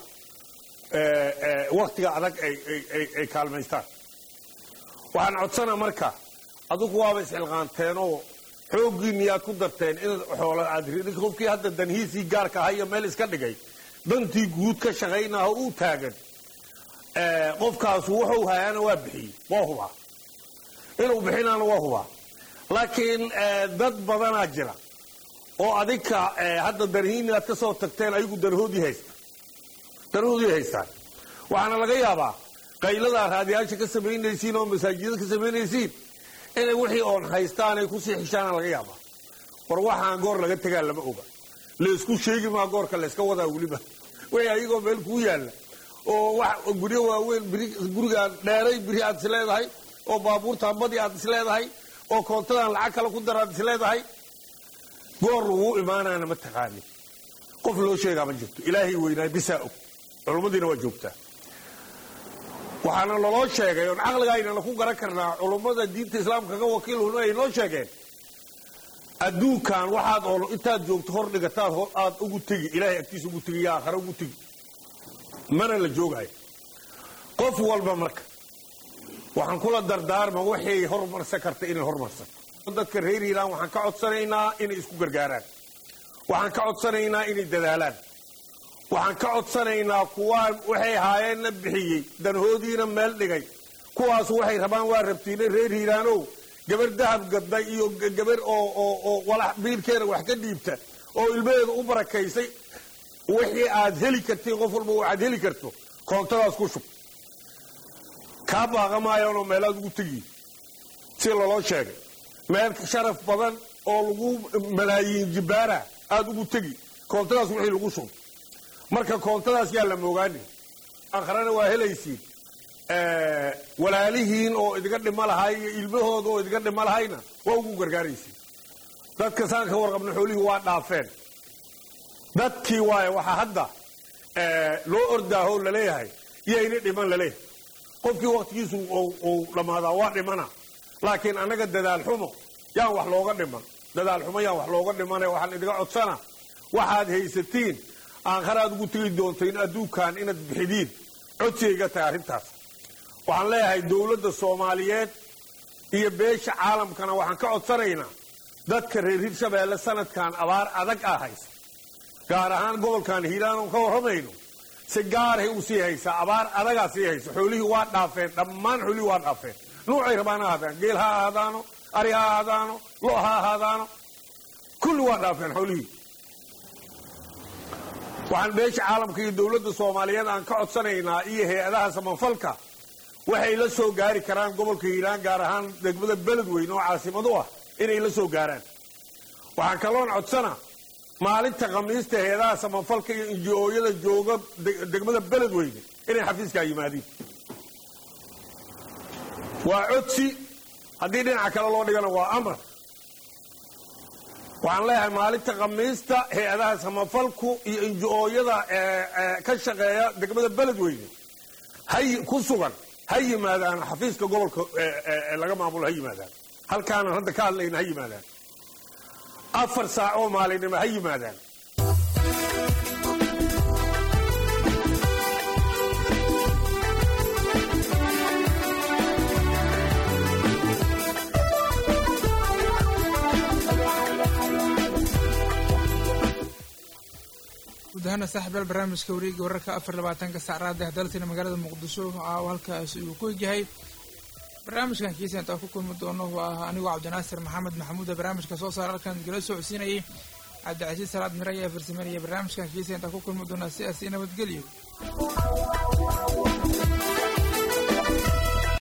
wakhtiga adag ay kaalmaystaan waxaan codsanaa marka adugu waaba isxilqaanteenoo xooggii miyaad ku darteen inaad xoolo aad ridin qofkii hadda danhiisii gaarka ahaa iyo meel iska dhigay dantii guud ka shaqaynaha uu taagan qofkaasu wuxuu hayaana waa bixiyey waa hubaa inuu bixinaana waa hubaa laakiin dad badanaa jira oo adinka hadda darhiini aad ka soo tagteen ayagu darhoodii haysta darhoodii haystaan waxaana laga yaabaa qayladaa raadiyaasha ka samaynaysiin oo masaajidada ka samaynaysiin inay wixii oon haystaan ay kusii xishaana laga yaabaa war waxaan goor laga tegaa lama oga laysku sheegi maa goorka layska wadaa weliba wixii ayagoo meel kuu yaalla oo wax guryo waaweyn gurigaan dheeray biri aad is leedahay oo baabuurtaan badi aad is leedahay oo koontadan lacag kale ku dar aad is leedahay goor laguu imaanaana ma taqaanin qof loo sheegaa ma jirto ilaahay weynaay bisaa og culummadiina waa joogtaa waxaana laloo sheegay oon caqligaynana ku garan karnaa culummada diinta islaamka ka wakiilhuna ay noo sheegeen adduunkan waxaad oo intaad joogto hor dhigataad aad ugu tegi ilaahay agtiisa ugu tegi yaa aakhare ugu tegi mana la joogayo qof walba marka waxaan kula dardaarma waxay hormarsan karta inay hormarsato dadka reer hiiraan waxaan ka codsanaynaa inay isku gargaaraan waxaan ka codsanaynaa inay dadaalaan waxaan ka codsanaynaa kuwaan waxay haayeenna bixiyey danhoodiina meel dhigay kuwaasu waxay rabaan waa rabtiina reer hiiraanow gabar dahab gadday iyo gabar oo walax biilkeena wax ka dhiibta oo ilmaheeda u barakaysay wixii aad heli kartiin qof walba waxaad heli karto koontadaas ku shub kaa baaqa maayaanoo meelaad ugu tegiyi si laloo sheegay meel sharaf badan oo lagu malaayiin jibbaara aad ugu tegi koontadaas wixii lagu shub marka koontadaas yaa la moogaani aakharana waa helaysiin walaalihiin oo idiga dhima lahay iyo ilmahooda oo idiga dhima lahayna waa ugu gargaaraysiin dadka saan ka warqabna xoolihii waa dhaafeen dadkii waaye waxaa hadda loo ordaaho laleeyahay yayna dhiman laleeyahay qofkii waktigiisu uu dhammaadaa waa dhimana laakiin annaga dadaal xumo yaan wax looga dhiman dadaal xumo yaan wax looga dhimane waxaan idiga codsana waxaad haysatiin aakharaad ugu tegi doontayn adduunkan inaad bixidiin codsigayga tahay arrintaas waxaan leeyahay dowladda soomaaliyeed iyo beesha caalamkana waxaan ka codsanaynaa dadka reer hirshabeelle sanadkan abaar adag ah haysa gaar ahaan gobolkan hiiraan oon ka warramayno si gaarhay u sii haysaa abaar adagaa sii haysa xoolihii waa dhaafeen dhammaan xoolihii waa dhaafeen nuucay rabaan ha ahaadaan geel ha ahaadaano ari ha ahaadaano lo ha ahaadaano kulli waa dhaafeen xoolihii waxaan beesha caalamka iyo dowladda soomaaliyeed aan ka codsanaynaa iyo hay-adaha samafalka waxay la soo gaari karaan gobolka hiiraan gaar ahaan degmada beledweyne oo caasimadu ah inay la soo gaaraan waxaan kaloon codsana maalinta khamiista hay-adaha samafalka iyo inji-ooyada jooga degmada beledweyne inay xafiiskaa yimaadiin waa codsi haddii dhinaca kale loo dhigana waa amar waxaan leeyahay maalinta khamiista hay-adaha samafalku iyo inji-ooyada ka shaqeeya degmada beledweyne hay ku sugan ha yimaadaan xafiiska gobolka laga maamulo ha yimaadaan halkaanan hadda ka hadlayna ha yimaadaan afar saac oo maalinimo ha yimaadaan guud ahaana saaxiibayaal barnaamijka wareega wararka afar labaatanka saacraada daltina magaalada muqdisho caawa halkaas uu ku egyahay barnaamijkan kiisa intaa ku kulmi doono waa anigoo cabdinaasir maxamed maxamuuda barnaamijka soo saara halkan gala socodsiinayay cabdicasiis salaad mire ayaa farsameynaya barnaamijkan kiisa intaa ku kulmi doonaa sidaasi nabadgelyo